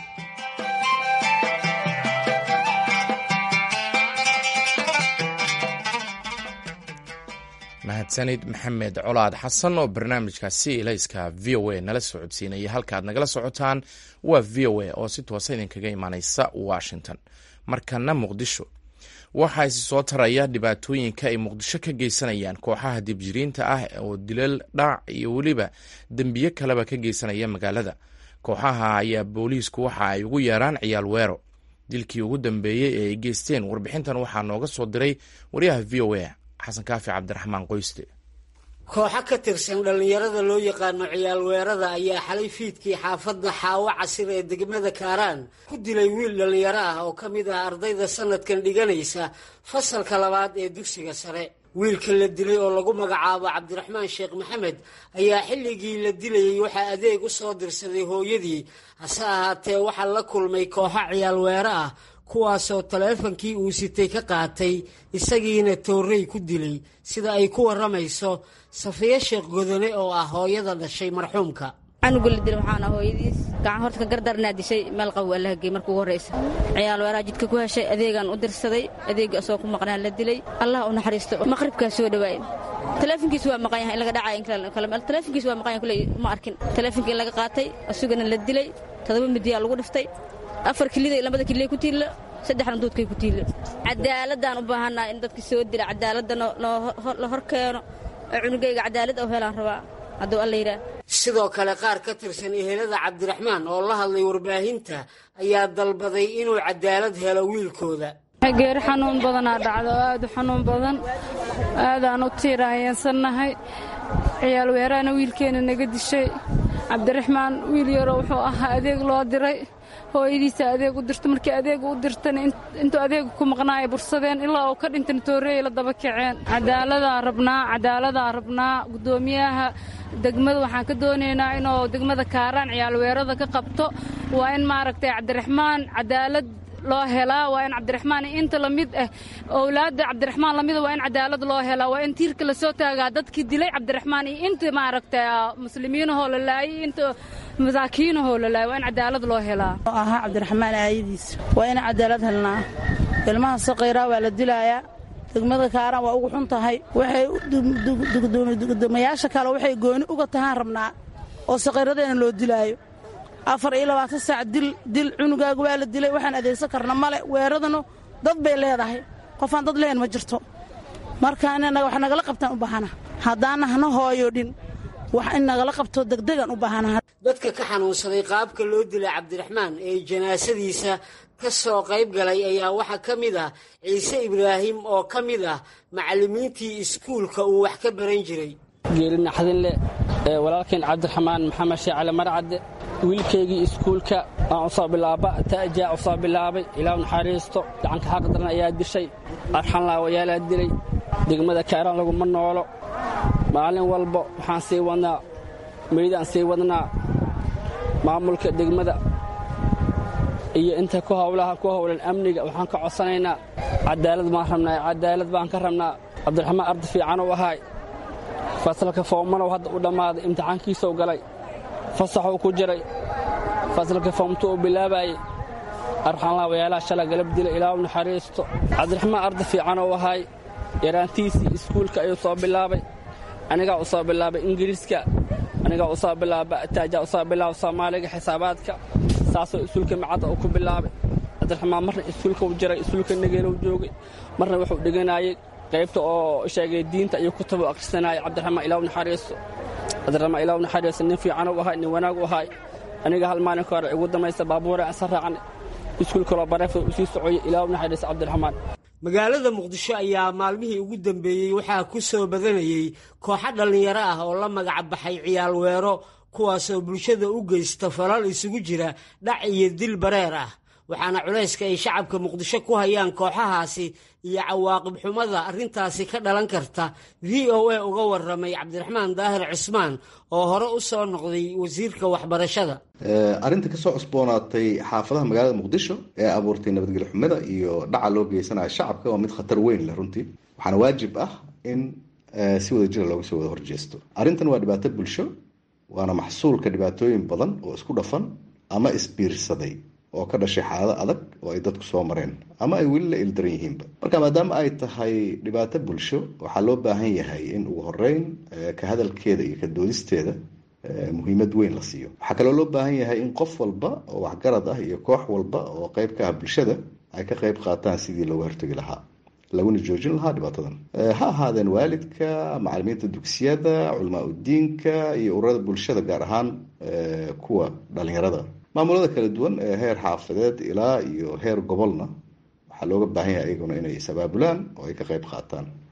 mahadsanid maxamed colaad xasan oo barnaamijkaasi ilayska v o a nala socodsiinaya halkaaad nagala socotaan waa v o a oo si toosa idinkaga imaaneysa washington markana muqdisho waxaa isi soo taraya dhibaatooyinka ay muqdisho ka geysanayaan kooxaha dibjiriinta ah oo dilal dhac iyo weliba dembiye kaleba ka geysanaya magaalada kooxaha ayaa booliisku waxa ay ugu yeeraan ciyaal weero dilkii ugu dambeeyey ee ay geysteen warbixintan waxaa nooga soo diray wariyaha v o a xasan kaafi cabdiraxmaan qoyste kooxo ka tirsan dhallinyarada loo yaqaano ciyaal weerada ayaa xalay fiidkii xaafadda xaawo casir ee degmada kaaraan ku dilay wiil dhallinyaro ah oo ka mid ah ardayda sanadkan dhiganaysa fasalka labaad ee dugsiga sare wiilka la dilay oo lagu magacaabo cabdiraxmaan sheekh maxamed ayaa xilligii la dilayey waxaa adeeg u soo dirsaday hooyadii hase ahaatee waxaa la kulmay kooxo ciyaal weero ah kuwaasoo taleefankii uu sitay ka qaatay isagiina toorrey ku dilay sida ay ku warramayso safiyo sheekh godone oo ah hooyada dhashay marxuumka canuga la dilay waxaan ah hooyadiis gacan horta ka gardarnaa dishay meel qabow allaha gey marka ugu horraysa ciyaal weeraha jidka ku heshay adeegaan u dirsaday adeegii asagoo ku maqnaa la dilay allah u naxariisto maqribkaa soo dhawaaye taleefonkiis waa maqan yahay in laga dhacay taleefonkiis waa maqan yahay kuley ma arkin taleefonkii laga qaatay asugana la dilay todoba midiyaa lagu dhiftay afar kilida labada kililay ku tiilla saddexna duudkay ku tiilla cadaaladaan u baahannaha in dadka soo dila cadaaladda la hor keeno oo cunugayga cadaalad u helaan rabaa hadduu alla yidhaah sidoo kale qaar ka tirsan ehelada cabdiraxmaan oo la hadlay warbaahinta ayaa dalbaday inuu cadaalad helo wiilkooda geeri xanuun badanaa dhacda oo aad u xanuun badan aadaan u tiiraanyansannahay ciyaal weeraana wiilkeenna naga dishay cabdiraxmaan wiil yaroo wuxuu ahaa adeeg loo diray hooyadiisa adeeg u dirta markii adeega u dirtana intuu adeega ku maqnaaya bursadeen ilaa uu ka dhintana tooreeyay la daba kaceen cadaaladaan rabnaa cadaaladaan rabnaa guddoomiyaha degmada waxaan ka doonaynaa inuu degmada kaaraan ciyaal weerada ka qabto waa in maaragtay cabdiraxmaan cadaalad loo helaa waa in cabdiraxmaan inta lamid ah owlaadda cabdiraxmaan lamida waa in cadaalad loo helaa waa in tiirka lasoo taagaa dadkii dilay cabdiraxmaan iyo inta maaragtay muslimiinahoo la laayay inta masaakiinahoo la laayay waa in cadaalad loo helaa ahaa cabdiraxmaan aayadiis waa in cadaalad helnaa ilmaha saqayraa waa la dilaayaa degmada kaaraan waa ugu xun tahay waxay gudoomayaasha kale waxay gooni uga tahaan rabnaa oo saqayradeena loo dilaayo afar iyo labaatan saac dil dil cunugaaga waa la dilay waxaan adeegsan karna male weeradanu dad bay leedahay qofaan dad lehen ma jirto marka inanaga wax nagala qabtaan u baahana haddaana hana hooyodhin wax in nagala qabto degdegan u baahana dadka ka xanuunsaday qaabka loo dilay cabdiraxmaan ee janaasadiisa ka soo qayb galay ayaa waxaa ka mid ah ciise ibraahim oo ka mid ah macallimiintii iskuulka uu wax ka baran jiray geeri naxdinle ee walaalkeen cabdiraxmaan maxamed sheecale marcadde wiilkaygii iskuulka aan u soo bilaaba ta'jaa u soo bilaabay ilaa naxariisto gacanka xaq daran ayaa dishay arxanlaawayaalaa dilay degmada kaaraan laguma noolo maalin walba waxaan sii wadnaa meydaan sii wadnaa maamulka degmada iyo inta ku howlaha ku howlan amniga waxaan ka codsanaynaa cadaalad baan rabnaa cadaalad baan ka rabnaa cabdiraxmaan ardi fiican u ahaay fasalka foomanow hadda u dhammaaday imtixaankiisou galay fasaxuu ku jiray fasalka foomtu uu bilaabaayey arxanlaawayaalaha shala galab dilay ilaa u naxariisto cabdiraxmaan ardi fiican u ahaay yaraantiisii iskuulka ayuu soo bilaabay anigaa u soo bilaabay ingiriiska anigaa u soo bilaaba taajaa u soo bilaaba soomaaliga xisaabaadka saasoo iskuulka macadda uu ku bilaabay cabdiraxmaan marna iskuulka u jiray iskuulka nageelow joogay marna wuxuu dhiganaayey qaybta oo sheegay diinta iyo kutaba akhrisanaya cabdiraxmaan ilaaw naxariisto cabdiraxmaan ilaaw naxariisto nin fiican u ahay nin wanaag u ahay aniga hal maalin ka hore igu damaysta baabuura aan sa raacne iskuulkaloo bareefa u sii socoyay ilaaw naxariisto cabdiraxmaan magaalada muqdisho ayaa maalmihii ugu dambeeyey waxaa ku soo badanayey kooxo dhallinyaro ah oo la magac baxay ciyaal weero kuwaasoo bulshada u geysta falal isugu jira dhac iyo dil bareer ah waxaana culayska ay shacabka muqdisho ku hayaan kooxahaasi iyo cawaaqib xumada arrintaasi ka dhalan karta v o a uga warramay cabdiraxmaan daahir cismaan oo hore u soo noqday wasiirka waxbarashada arrinta kasoo cusboonaatay xaafadaha magaalada muqdisho ee abuurtay nabadgelyo xumada iyo dhaca loo geysanayo shacabka waa mid khatar weyn leh runtii waxaana waajib ah in si wada jira looga soo wada horjeesto arrintan waa dhibaato bulsho waana maxsuulka dhibaatooyin badan oo isku dhafan ama isbiirsaday oo ka dhashay xaalado adag oo ay dadku soo mareen ama ay weli la ildaran yihiinba marka maadaama ay tahay dhibaato bulsho waxaa loo baahan yahay in ugu horeyn ka hadalkeeda iyo ka doodisteeda muhiimad weyn la siiyo waxaa kaloo loo baahan yahay in qof walba oo waxgarad ah iyo koox walba oo qeyb ka ah bulshada ay ka qeyb qaataan sidii looga hortegi lahaa laguna joojin lahaa dhibaatadan ha ahaadeen waalidka macalimiinta dugsiyada culamaa udiinka iyo ururada bulshada gaar ahaan kuwa dhalinyarada maamulada kala duwan ee heer xaafadeed ilaa iyo heer gobolna waxaa looga baahan yahay iyaguna inay is-abaabulaan oo ay ka qeyb qaataan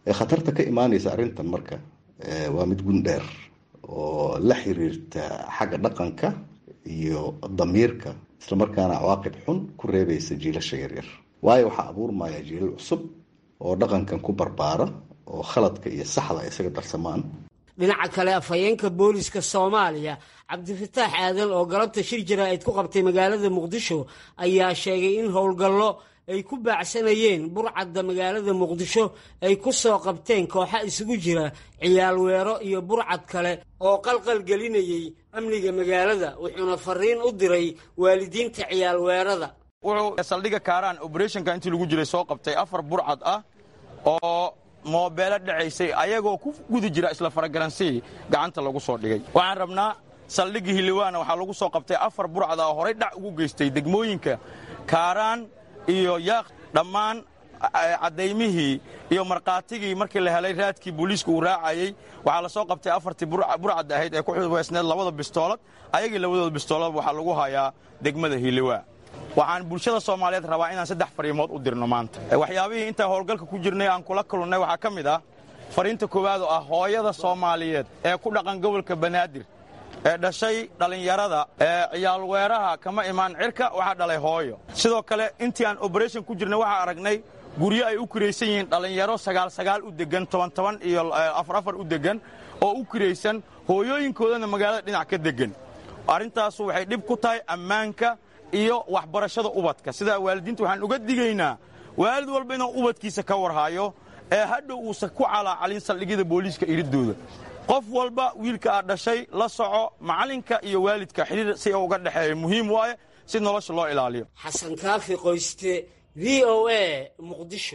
khatarta ka imaanaysa arrintan marka waa mid gundheer oo la xiriirta xagga dhaqanka iyo damiirka islamarkaana cawaaqib xun ku reebaysa jiilasha yaryar waayo waxaa abuurmaya jiilal cusub oo dhaqankan ku barbaara oo khaladka iyo saxda ay isaga darsamaan dhinaca kale afhayeenka booliska soomaaliya cabdifataax aadan oo galabta shir jaraa'id ku qabtay magaalada muqdisho ayaa sheegay in howlgallo ay ku baacsanayeen burcadda magaalada muqdisho ay ku soo qabteen kooxa isugu jira ciyaal weero iyo burcad kale oo qalqal gelinayay amniga magaalada wuxuuna fariin u diray waalidiinta ciyaal weerada wuxuu saldhigga kaaraan oberetionka intii lagu jiray soo qabtay afar burcad ah oo moobeelo dhacaysay ayagoo ku guda jira isla faragaransihii gacanta lagu soo dhigay waxaan rabnaa saldhiggii hiliwaana waxaa lagu soo qabtay afar burcad ah oo horay dhac ugu geystay degmooyinka kaaraan iyo yaaq dhammaan caddaymihii iyo markhaatigii markii la helay raadkii booliiska uu raacayey waxaa la soo qabtay afartii burcad ahayd ee ku xuweysneed labada bistoolad ayagii labadooda bistoolad waxaa lagu hayaa degmada hiliwaa waxaan bulshada soomaaliyeed rabaa inaan saddex fariimood u dirno maanta waxyaabihii intaan howlgalka ku jirnay aan kula kulannay waxaa ka mid ah fariinta koowaad oo ah hooyada soomaaliyeed ee ku dhaqan gobolka banaadir ee dhashay dhallinyarada ee ciyaalweeraha kama imaan cirka waxaa dhalay hooyo sidoo kale intii aan oberation ku jirnay waxaa aragnay guryo ay u kiraysan yihiin dhallinyaro sagaal sagaal u degan toban toban iyo afar afar u degan oo u kiraysan hooyooyinkoodana magaalada dhinac ka degan arrintaasu waxay dhib ku tahay ammaanka iyo waxbarashada ubadka sidaa waalidiinta waxaan uga digaynaa waalid walba inuu ubadkiisa ka warhaayo ee hadhow uusan ku calaacalin saldhigyada booliiska iridooda qof walba wiilka aad dhashay la soco macallinka iyo waalidka xidhiir si uga dhexeeya muhiim waaye si nolosha loo ilaaliyo xasan kaafi qoyste v o a muqdisho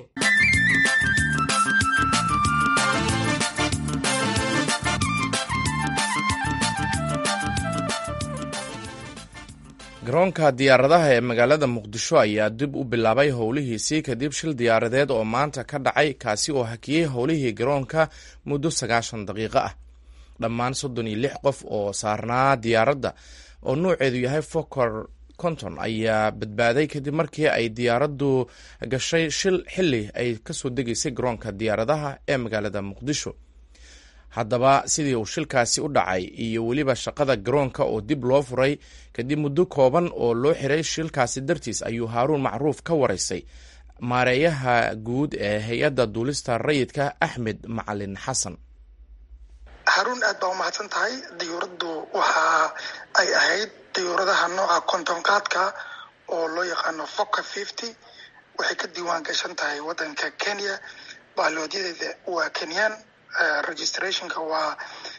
garoonka diyaaradaha ee magaalada muqdisho ayaa dib u bilaabay howlihiisii kadib shil diyaaradeed oo maanta ka dhacay kaasi oo hakiyey howlihii garoonka muddo sagaashan daqiiqo ah dhammaan soddon iyo lix qof oo saarnaa diyaaradda oo nuuceedu yahay fokor konton ayaa badbaaday kadib markii ay diyaaraddu gashay shil xili ay kasoo degaysay garoonka diyaaradaha ee magaalada muqdisho haddaba sidii uu shilkaasi u dhacay iyo weliba shaqada garoonka oo dib loo furay kadib muddo kooban oo loo xiray shilkaasi dartiis ayuu haaruun macruuf ka waraysay maareeyaha guud ee hay-adda duulista rayidka axmed macalin xasan haruun aad baa umahadsan tahay diyuuraddu waxa ay ahayd diyuuradaha nooca kontonkaadka oo loo yaqaano foka fifty waxay ka diiwaan gashan tahay waddanka kenya baalooodyadeeda waa kenyaan registrationka waa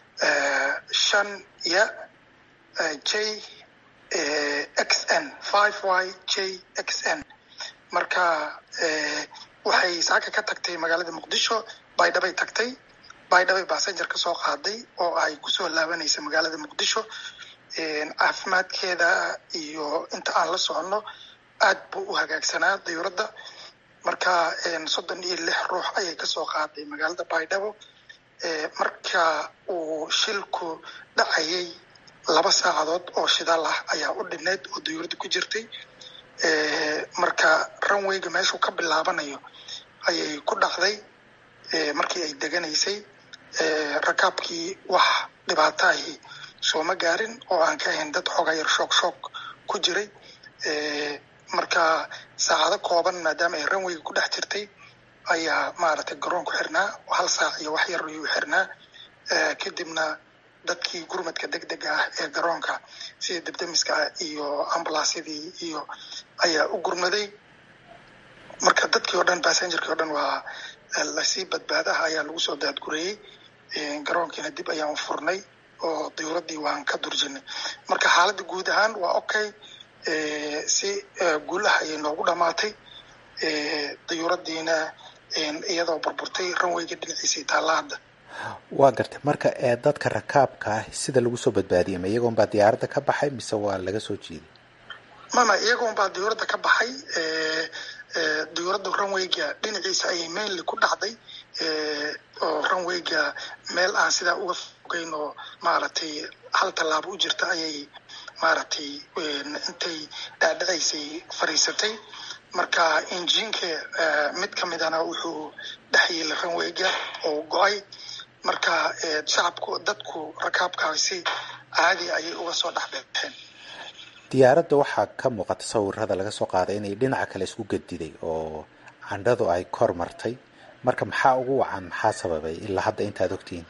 shan ya j x n five y j x n marka waxay saaka ka tagtay magaalada muqdisho baydhabay tagtay baydhabay basenger ka soo qaaday oo ay kusoo laabanaysa magaalada muqdisho caafimaadkeeda iyo inta aan la soconno aad buu u hagaagsanaa diyuuradda marka soddon iyo lix ruux ayay kasoo qaaday magaalada baydhabo marka uu shilku dhacayay laba saacadood oo shidaal ah ayaa u dhineyd oo diyuuradda ku jirtay marka runwayga meeshuu ka bilaabanayo ayay ku dhacday markii ay deganaysay rakaabkii wax dhibaataahi sooma gaarin oo aan ka ahayn dad xooga yar shoog shoog ku jiray marka saacado kooban maadaama ay runwayga ku dhex jirtay ayaa maaragtay garoonku xirnaa hal saac iyo wax yar ayuu xirnaa kadibna dadkii gurmadka deg dega ah ee garoonka sida debdemiska iyo ambulansyadii iyo ayaa u gurmaday marka dadkii oo dhan bassengerkii o dhan waa lasii badbaadaha ayaa lagu soo daadgureeyey garoonkiina dib ayaan u furnay oo diyuuraddii waan ka durjinay marka xaaladda guud ahaan waa okay si guul ah ayay noogu dhamaatay diyuuraddiina iyadoo burburtay runwayga dhinaciisii taalla hadda waa gartay marka ee dadka rakaabka ah sida lagu soo badbaadiyay ma iyagoon baa diyaaradda ka baxay mise waa laga soo jiiday mama iyagoon baa diyuuradda ka baxay diyuuradda runwayga dhinaciisa ayay mainly ku dhacday oo runwayga meel aan sidaa uga fogeyn oo maaragtay hal tallaabo u jirta ayay maaragtay intay dhaadhacaysay fadhiisatay marka injiinka mid ka midana wuxuu dhex yiila ranweyga oo go-ay marka shacabku dadku rakaabkaasi caadi ayay uga soo dhex beexeen diyaaradda waxaa ka muuqata sawirada laga soo qaaday inay dhinaca kale isku gediday oo candhadu ay kor martay marka maxaa ugu wacan maxaa sababay ilaa hadda intaad ogtihiin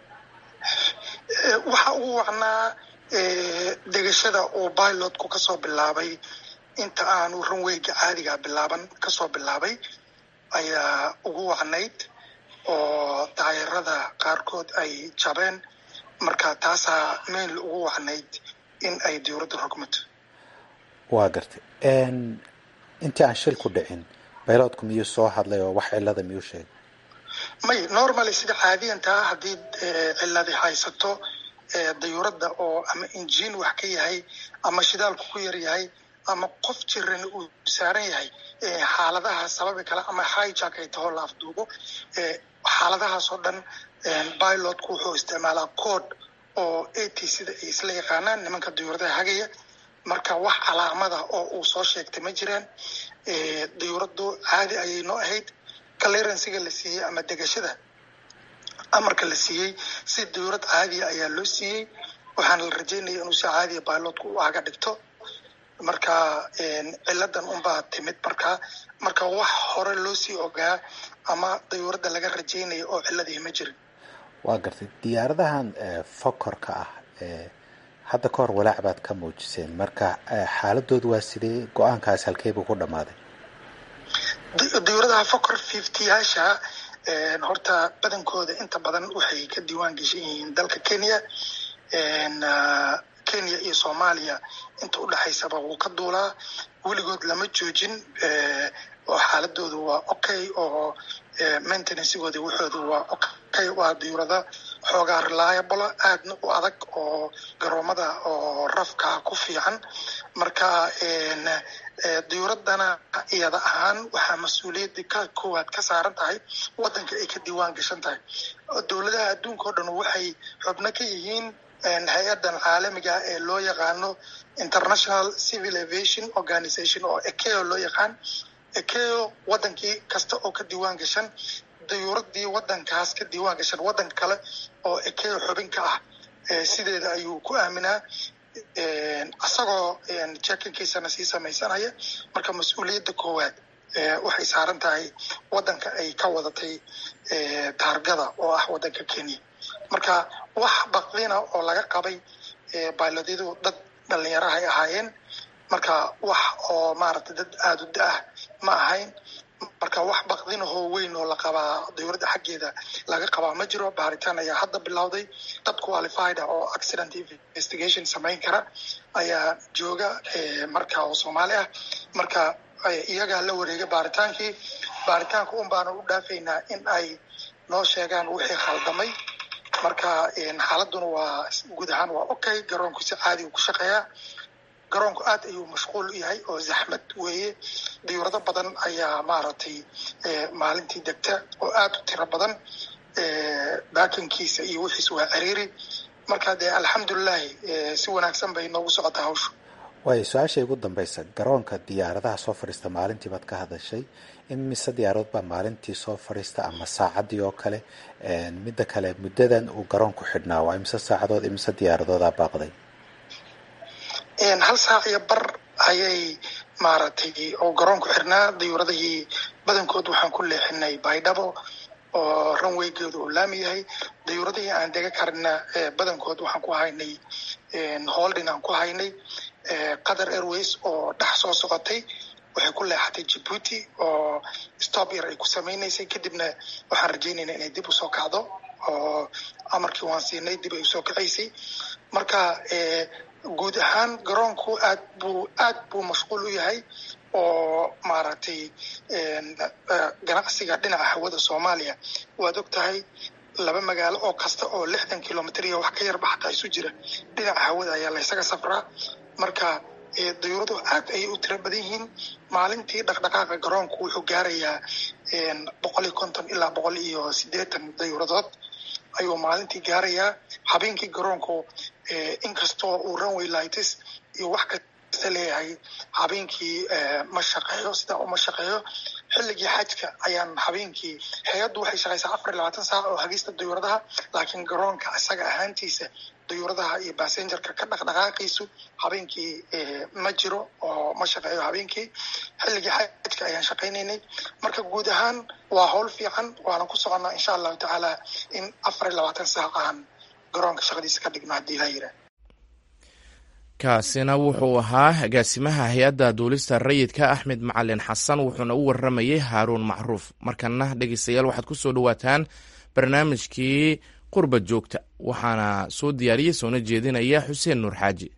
waxa ugu wacnaa degashada uu pilotku kasoo bilaabay inta aanu ranweyga caadiga bilaaban kasoo bilaabay ayaa ugu wacnayd oo daayarada qaarkood ay jabeen marka taasaa meel ugu wacnayd in ay dowladda rogmato waa gartay intii aan shil ku dhicin baylotku miyuu soo hadlay oo wax cilada miyuu sheegay may normally sida caadiyantaa haddii ciladi haysato dayuuradda oo ama injiin wax ka yahay ama shidaalku ku yar yahay ama qof jiran uu saaran yahay xaaladaha sababi kale ama hijack ay taho la afduubo xaaladahaas oo dhan pilotku wuxuu isticmaalaa code oo a t sida ay isla yaqaanaan nimanka dayuuradaha hagaya marka wax calaamada oo uu soo sheegtay ma jiraan dayuuraddu caadi ayay noo ahayd clearansiga la siiyey ama degashada amarka la siiyey si dayuurad caadiya ayaa loo siiyey waxaana la rajaynaya inuu si caadiya pilotku u aga dhigto marka ciladan unbaa timid marka marka wax hore loo sii ogaa ama dayuuradda laga rajaynaya oo ciladii ma jirin waa gartay diyaaradahan fokorka ah hadda ka hor walaac baad ka muujiseen marka xaaladoodu waa sidee go-aankaas halkeebuu ku dhammaaday dayuuradaha fokor fiftyyaasha horta badankooda inta badan waxay ka diiwaan geshan yihiin dalka kenya kenya iyo soomaaliya inta udhexaysaba wuu ka duulaa weligood lama joojin oo xaaladoodu waa okay oo maintenancegooda waxoodu waa okay waa dayuurada xoogaa reliable aadna u adag oo garoomada oo rafka ku fiican marka dayuuradana iyada ahaan waxaa mas-uuliyadda ka koowaad ka saaran tahay wadanka ay ka diiwaan gashan tahay dowladaha adduunka o dhan waxay xubno ka yihiin hay-adan caalamiga ee loo yaqaano international civil aviation organization oo ekeo loo yaqaan ekeo wadankii kasta oo ka diiwaan gashan dayuuradii wadankaas ka diiwaan gashan wadanka kale oo ekeo xubin ka ah sideeda ayuu ku aaminaa isagoo jekinkiisana sii samaysanaya marka mas-uuliyadda koowaad waxay saaran tahay wadanka ay ka wadatay taargada oo ah wadanka kenya marka wax baqdina oo laga qabay bailodyadu dad dhalinyarahay ahaayeen marka wax oo maaragtay dad aada u da-ah ma ahayn marka wax baqdinahoo weyn oo la qabaa dayuuradda xaggeeda laga qabaa ma jiro baaritaan ayaa hadda bilowday dad qualified ah oo accident investigation samayn kara ayaa jooga marka oo soomaali ah marka iyagaa la wareegay baaritaankii baaritaanka un baana u dhaafaynaa in ay noo sheegaan wixii khaldamay marka xaaladuna waa guud ahaan waa okay garoonku si caadi u ku shaqeeyaa garoonku aad ayuu mashquul u yahay oo zaxmad weeye dayuurado badan ayaa maaragtay maalintii degta oo aad u tiro badan baakinkiisa iyo wixiis waa ciriiri marka dee alxamdulilahi si wanaagsan bay noogu socotaa hawshu waayo su-aasha ugu dambaysa garoonka diyaaradaha soo fadhiista maalintii baad ka hadashay imise diyaaradood baa maalintii soo fadhiista ama saacaddii oo kale midda kale muddadan uu garoonku xidhnaa waa imise saacadood imise diyaaradoodaa baaqday hal saac iyo bar ayay maaragtay oo garoonku xirnaa dayuuradihii badankood waxaan ku leexinay baydhabo oo ranweygeedu uu laami yahay dayuuradihii aan dega karina badankood waxaan ku haynay holdin aan ku haynay qatar airways oo dhex soo socotay waxay ku leexatay jibuuti oo stop yar ay ku samaynaysay kadibna waxaan rajaynaynaa inay dib usoo kacdo oo amarkii waan siinay dib ay usoo kacaysay marka guud ahaan garoonku aad buu aad buu mashquul u yahay oo maaragtay ganacsiga dhinaca hawada soomaaliya waad og tahay laba magaalo oo kasta oo lixdan kilomitr iyo wax ka yarba xataa isu jira dhinaca hawada ayaa laysaga safraa marka dayuuradu aad ayay u tiro badan yihiin maalintii dhaqdhaqaaqa garoonku wuxuu gaarayaa boqol iyo konton ilaa boqol iyo siddeetan dayuuradood ayuu maalintii gaarayaa habeenkii garoonku inkastoo uu runway lights iyo wax leeyahay habeenkii ma shaqeeyo sidaa uma shaqeeyo xilligii xajka ayaan habeenkii hay-addu waxay shaqaysaa afar iyo labaatan saac oo hagista dayuuradaha laakiin garoonka isaga ahaantiisa dayuuradaha iyo basengerka ka dhaqdhaqaaqiisu habeenkii ma jiro oo ma shaqeeyo habeenkii xilligii xajka ayaan shaqaynaynay marka guud ahaan waa howl fiican waana ku soconnaa insha allahu tacaala in afar iyo labaatan saac aan garoonka shaqadiisa ka dhigno haddii laa yidhaah kaasina wuxuu ahaa agaasimaha hay-adda duulista rayidka axmed macalin xasan wuxuuna u waramayey haaruun macruuf markana dhegeystayaal waxaad ku soo dhowaataan barnaamijkii qurba joogta waxaana soo diyaariyey soona jeedinaya xuseen nuur xaaji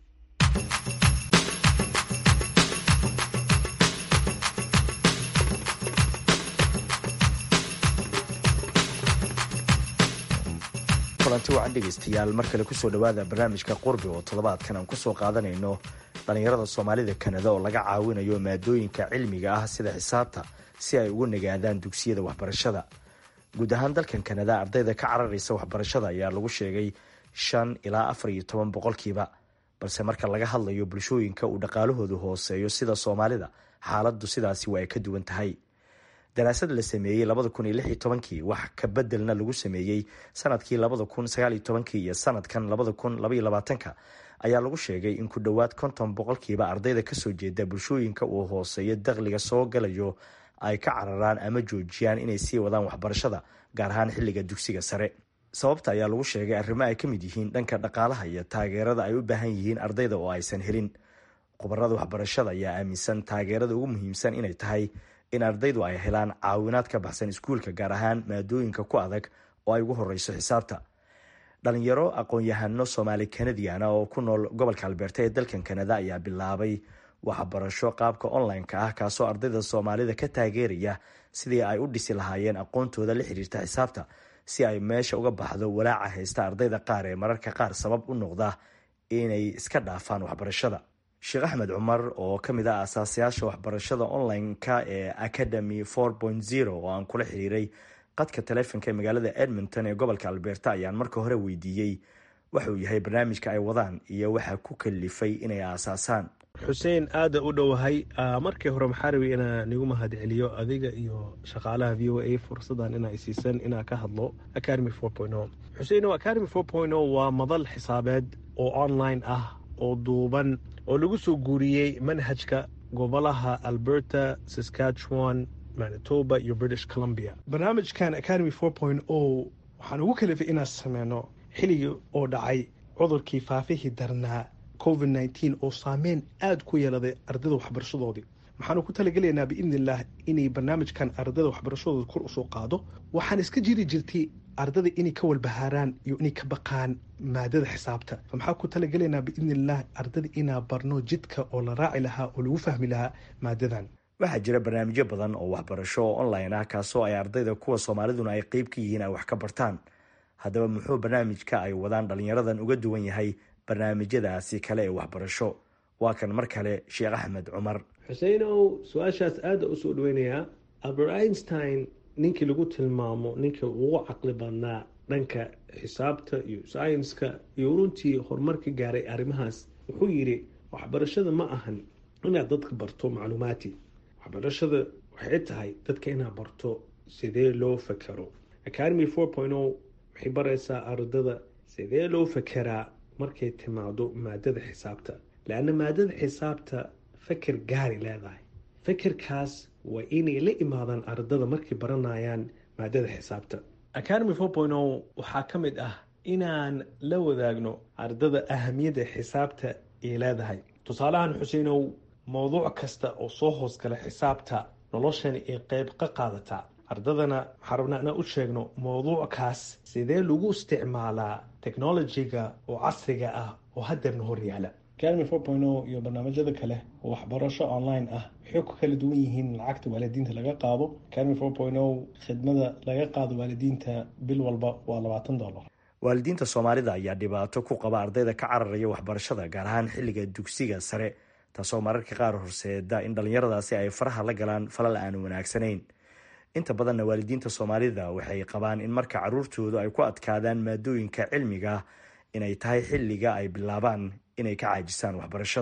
kulanti wacan dhegeystayaal mar kale kusoo dhowaada barnaamijka qurbi oo toddobaadkan aan kusoo qaadanayno dhallinyarada soomaalida kanada oo laga caawinayo maadooyinka cilmiga ah sida xisaabta si ay ugu nagaadaan dugsiyada waxbarashada guud ahaan dalkan kanada ardayda ka cararaysa waxbarashada ayaa lagu sheegay shan ilaa afar iyo toban boqolkiiba balse marka laga hadlayo bulshooyinka uu dhaqaalahoodu hooseeyo sida soomaalida xaaladdu sidaasi waa ay ka duwan tahay daraasad la sameeyey labada kun iyo lix iyo tobankii wax ka bedelna lagu sameeyey sanadkii labada kun sagaal iyo tobankii iyo sanadkan labada kun labaiyo labaatanka ayaa lagu sheegay in ku dhowaad konton boqolkiiba ardayda kasoo jeeda bulshooyinka uu hooseeyo dakhliga soo galayo ay ka cararaan ama joojiyaan inay sii wadaan waxbarashada gaar ahaan xilliga dugsiga sare sababta ayaa lagu sheegay arrimo ay ka mid yihiin dhanka dhaqaalaha iyo taageerada ay u baahan yihiin ardayda oo aysan helin khubarada waxbarashada ayaa aaminsan taageerada ugu muhiimsan inay tahay in ardaydu ay helaan caawinaad ka baxsan iskuulka gaar ahaan maadooyinka ku adag oo ay ugu horeyso xisaabta dhalinyaro aqoon-yahano soomaali kanadiana oo ku nool gobolka albeerta ee dalkan kanada ayaa bilaabay waxbarasho qaabka online-ka ah kaasoo ardayda soomaalida ka taageeraya sidii ay u dhisi lahaayeen aqoontooda la xiriirta xisaabta si ay meesha uga baxdo walaaca haysta ardayda qaar ee mararka qaar sabab u noqda inay iska dhaafaan waxbarashada sheekh axmed cumar oo ka mid ah asaasayaasha waxbarashada online-ka ee academy four point zero oo aan kula xiriiray qadka taleefonka ee magaalada edmonton ee gobolka albeerta ayaan marka hore weydiiyey waxauu yahay barnaamijka ay wadaan iyo waxaa ku kalifay inay aasaasaan xuseen aada u dhowahay markii hore maxaa rabay inaa nigu mahad celiyo adiga iyo shaqaalaha v o a fursadan inaa isiisan inaa ka hadlo academy four point o xuseen academy four point o waa madal xisaabeed oo online ah oo duuban oo lagu soo guuriyey manhajka gobolaha alberta saskatchewan manitoba iyo british columbia barnaamijkan academy four point o waxaan ugu kalifay inaan sameyno xilligii oo dhacay cudurkii faafihii darnaa covid nneteen oo saameyn aada ku yeeladay ardayda waxbarashadoodii waxaanu ku talagelaynaa biidni illaah inay barnaamijkan ardayda waxbarashadooda kor usoo qaado waxaan iska jiri jirtay ardada inay ka walbahaaraan iyo inay ka baqaan maadada xisaabta maxaa ku talagelaynaa biidni illaah ardada inaa barno jidka oo la raaci lahaa oo lagu fahmi lahaa maadadan waxaa jira barnaamijyo badan oo waxbarasho oo online ah kaasoo ay ardayda kuwa soomaaliduna ay qeyb ka yihiin ay wax ka bartaan haddaba muxuu barnaamijka ay wadaan dhalinyaradan uga duwan yahay barnaamijyadaasi kale ee waxbarasho waa kan mar kale sheekh axmed cumar xuseinow su-aashaas aada usoo dhaweynayaa albert einstein ninkii lagu tilmaamo ninka ugu caqli badnaa dhanka xisaabta iyo saynska iyo runtii horumar ka gaaray arrimahaas wuxuu yidhi waxbarashada ma ahan inaad dadka barto macluumaati waxbarashada waxay tahay dadka inaad barto sidee loo fakero academy four point o waxay baraysaa ardada sidee loo fakeraa markay timaado maadada xisaabta leanna maadada xisaabta feker gaari leedahay fekerkaas waa inay la imaadaan ardada markay baranayaan maadada xisaabta academy four point o waxaa ka mid ah inaan la wadaagno ardada ahamiyadda xisaabta ay leedahay tusaalahan xuseinow mowduuc kasta oo soo hoosgala xisaabta noloshani ay qeyb ka qaadataa ardadana waxaa rabnaa inaan u sheegno mowduuckaas sidee lagu isticmaalaa technolojiga oo casriga ah oo hadeerna hor yaala academy four point o iyo barnaamijyada kale oo waxbarasho online ah waxay ku kala duwan yihiin lacagta waalidiinta laga qaado academy four point o khidmada laga qaado waalidiinta bil walba waa labaatan dollar waalidiinta soomaalida ayaa dhibaato ku qaba ardayda ka cararaya waxbarashada gaar ahaan xilliga dugsiga sare taasoo mararka qaar horseeda in dhallinyaradaasi ay faraha la galaan falal aan wanaagsanayn inta badanna waalidiinta soomaalida waxay qabaan in marka caruurtoodu ay ku adkaadaan maadooyinka cilmiga inay tahay xilliga ay bilaabaan inay ka caajisaan waxbarashada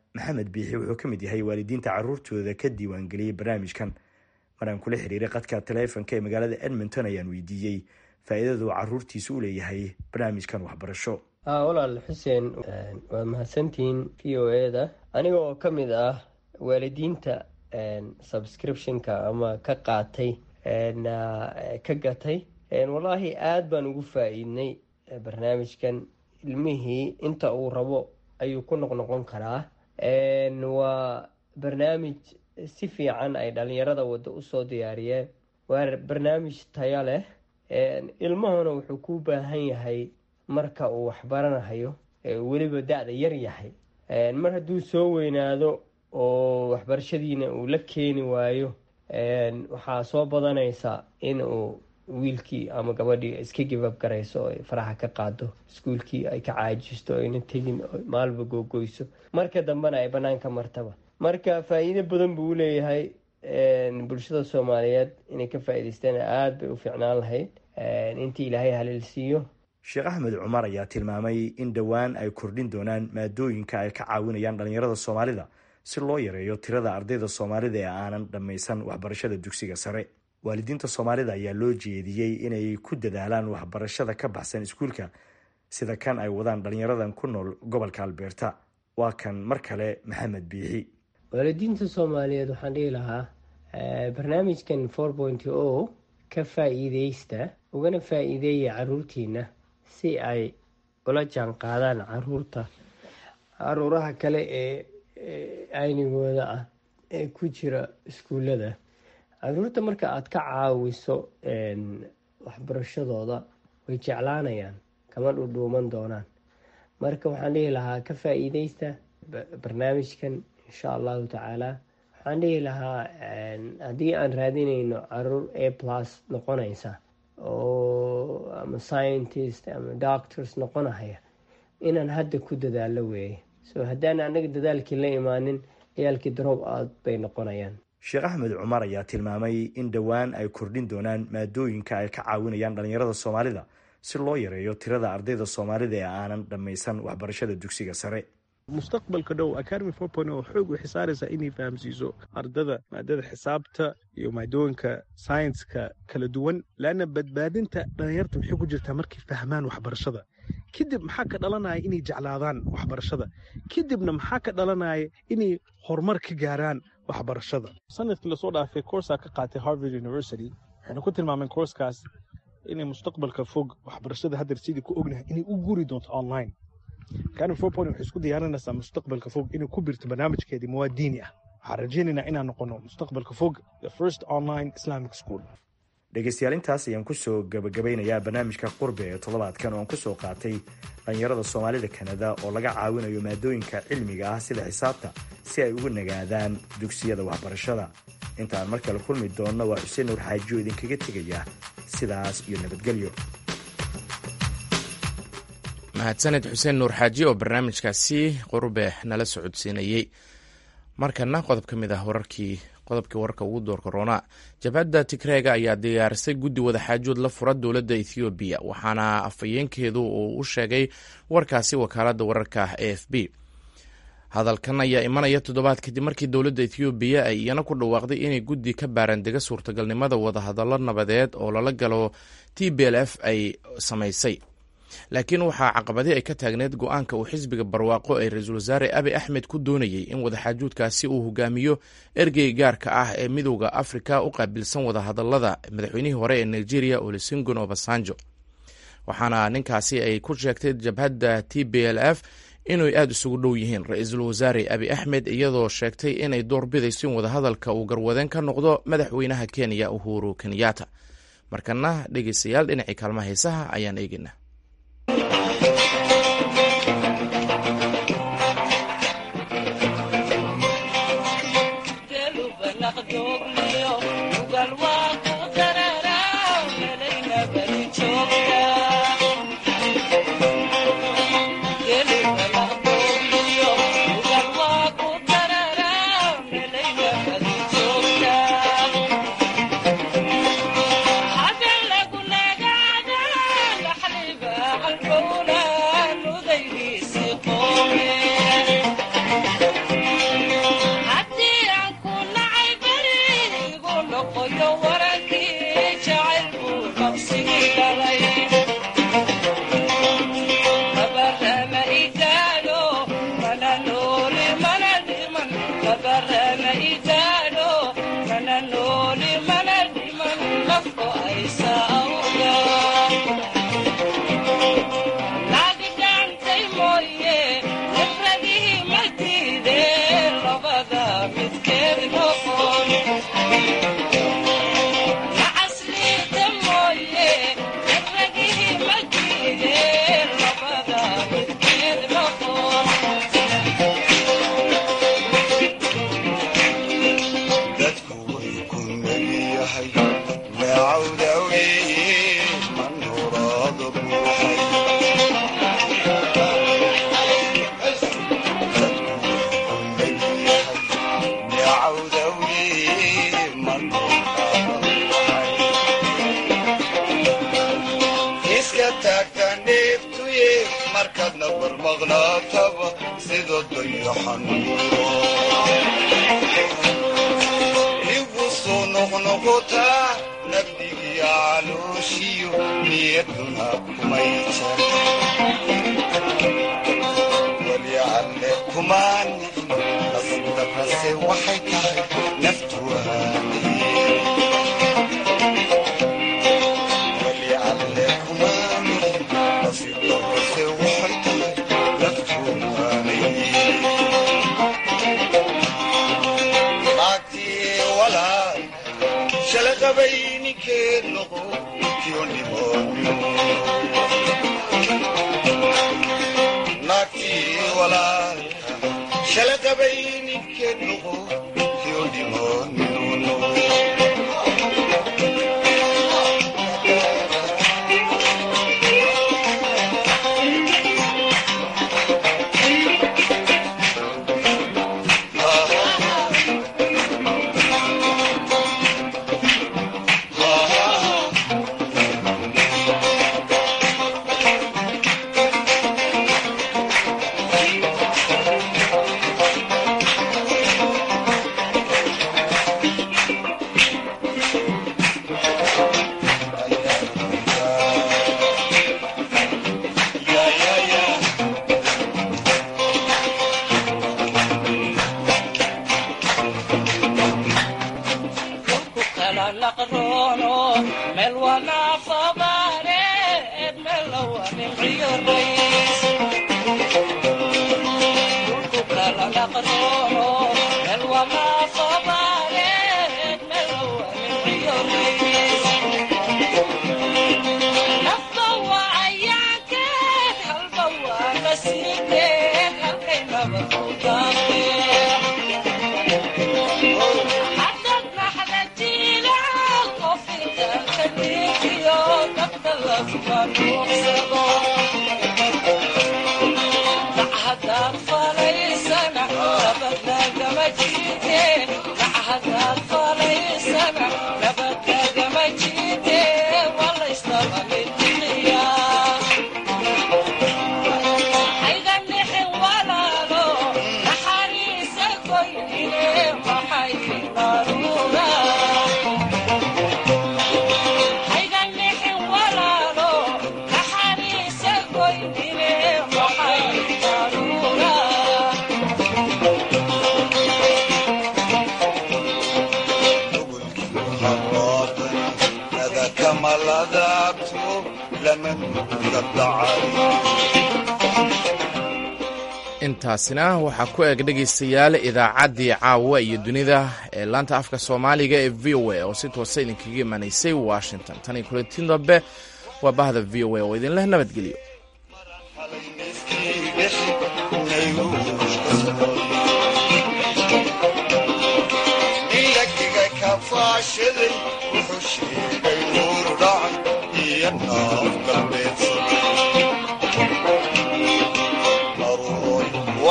maxamed biixi wuxuu ka mid yahay waalidiinta caruurtooda ka diiwaangeliyey barnaamijkan maraan kula xiriiray qadka taleefonka ee magaalada edmonton ayaan weydiiyey faa'iidada uu caruurtiisa u leeyahay barnaamijkan waxbarasho walaal xuseen waa mahadsantihiin v o e da aniga oo ka mid ah waalidiinta subscriptionka ama ka qaatay ka gatay wallaahi aada baan ugu faa-iidnay barnaamijkan ilmihii inta uu rabo ayuu ku noqnoqon karaa waa barnaamij si fiican ay dhalinyarada waddo usoo diyaariyeen waa barnaamij taya leh ilmahuna wuxuu ku baahan yahay marka uu waxbaranayo weliba da-da yar yahay mar hadduu soo weynaado oo waxbarashadiina uu la keeni waayo waxaa soo badanaysa in uu wiilkii ama gabadhii iska gibab garayso o faraxa ka qaado iskuulkii ay ka caajisto ayna tegin maalba googoyso marka dambena ay banaanka martaba marka faa-iido badan buu uleeyahay bulshada soomaaliyeed inay ka faa-iideystaan aada bay u fiicnaan lahayd intii ilaahay haliil siiyo sheekh axmed cumar ayaa tilmaamay in dhowaan ay kordhin doonaan maadooyinka ay ka caawinayaan dhalinyarada soomaalida si loo yareeyo tirada ardayda soomaalida ee aanan dhammaysan waxbarashada dugsiga sare waalidiinta soomaalida ayaa loo jeediyey inay ku dadaalaan waxbarashada ka baxsan iskuulka sida kan ay wadaan dhalinyaradan ku nool gobolka albeerta waa kan mar kale maxamed biixi waalidiinta soomaaliyeed waxaan dhihi lahaa barnaamijkan four point o ka faa-iideysta ugana faa-iideeya caruurtiina si ay ula jaan qaadaan caruurta caruuraha kale ee aynigooda ah ee ku jira iskuullada caruurta marka aada ka caawiso waxbarashadooda way jeclaanayaan kama dhudhuuman doonaan marka waxaan dhihi lahaa ka faa-iideysta barnaamijkan insha allahu tacaala waxaan dhihi lahaa haddii aan raadinayno caruur a plus noqonaysa oo ama scientist ama doctors noqonahaya inaan hadda ku dadaalo weeye so haddaan anaga dadaalkii la imaanin ciyaalkii daroob aad bay noqonayaan sheekh axmed cumar ayaa tilmaamay in dhowaan ay kordhin doonaan maadooyinka ay ka caawinayaan dhalinyarada soomaalida si loo yareeyo tirada ardayda soomaalida ee aanan dhammaysan waxbarashada dugsiga sare mustaqbalka dhow academy four point oo xoog waxay saaraysaa inay fahamsiiso ardada maadada xisaabta iyo maadooyinka sayenska kala duwan leanna badbaadinta dhalinyarta waxay ku jirtaa markay fahmaan waxbarashada kadib maxaa ka dhalanaya inay jeclaadaan waxbarashada kadibna maxaa ka dhalanaya inay horumar ka gaaraan waxbarashada sanadkii lasoo dhaafay koorsaa ka qaatay harvard university waxayna ku tilmaameen koorskaas inay mustaqbalka fog waxbarashada haddeer sidii ku ognahay inay u guri doonto online academy four point waxay isku diyaarinaysaa mustaqbalka fog inay ku birto barnaamijkeedii muwaadiini ah waxaan rajaynaynaa inaan noqono mustaqbalka fog the first online islamic school dhegeystayaal intaas ayaan kusoo gabagabeynayaa barnaamijka qurbe ee toddobaadkan oo aan kusoo qaatay dhalinyarada soomaalida kanada oo laga caawinayo maadooyinka cilmiga ah sida xisaabta si ay ugu nagaadaan dugsiyada waxbarashada intaan mar kale kulmi doonno waa xuseen nuur xaajiyo idinkaga tegaya sidaas iyo nabadgelyo mahadsaned xuseen nuur xaaji oo barnaamijkaasi qurbe nala socodsiinayey markana qodob ka mid ah wararkii qodobkii wararka ugu door korona jabhadda tigreega ayaa diyaarisay guddi wadaxaajood la fura dowladda ethoobiya waxaana afhayeenkeedu uu u sheegay warkaasi wakaaladda wararka a f b hadalkan ayaa imanaya toddobaad kadib markii dowladda ethoobiya ay iyana ku dhawaaqday inay guddi ka baarandega suurtagalnimada wadahadallo nabadeed oo lala galo t b l f ay samaysay laakiin waxaa caqabadi ay ka taagneyd go-aanka uu xisbiga barwaaqo ee ra-iisul wasaare abi axmed ku doonayey in wadaxaajuudkaasi uu hogaamiyo ergey gaarka ah ee midowda afrika u qaabilsan wadahadalada madaxweynihii hore ee nigeria olusegun obasanjo waxaana ninkaasi ay ku sheegtay jabhadda t b l f inay aada isugu dhow yihiin ra-iisul wasaare abi axmed iyadoo sheegtay inay door bidayso in wadahadalka uu garwadeen ka noqdo madaxweynaha kenya uhuru kenyatta markana dhegeystayaal dhinacii kaalmaha heesaha ayaan eegeynaa Happy igu soo noqnoqotaa nabdigii calooshiyo niyaduna kumay jar walyacalle kumaan nasdabrase waxay tahay naftu walyacalle kumaan nasdabrase waxay tahay naftu shalaqabayninkeed noqo naagtii walaalka shalaqabayninkeed noqo kiyo dhimoonino intaasina waxaa ku eg dhegaystayaal idaacaddii caawa iyo dunida ee laanta afka soomaaliga ee v o a oo si toosa idinkaga imanaysay washington tan iyo kulantiin dambe waa bahda v o a oo idinleh nabadgelyo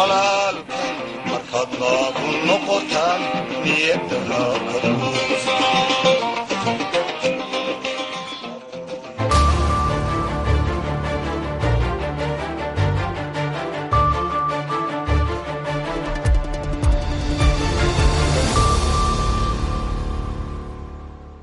walaalkay markaad naabu noqotaan niyadaha ka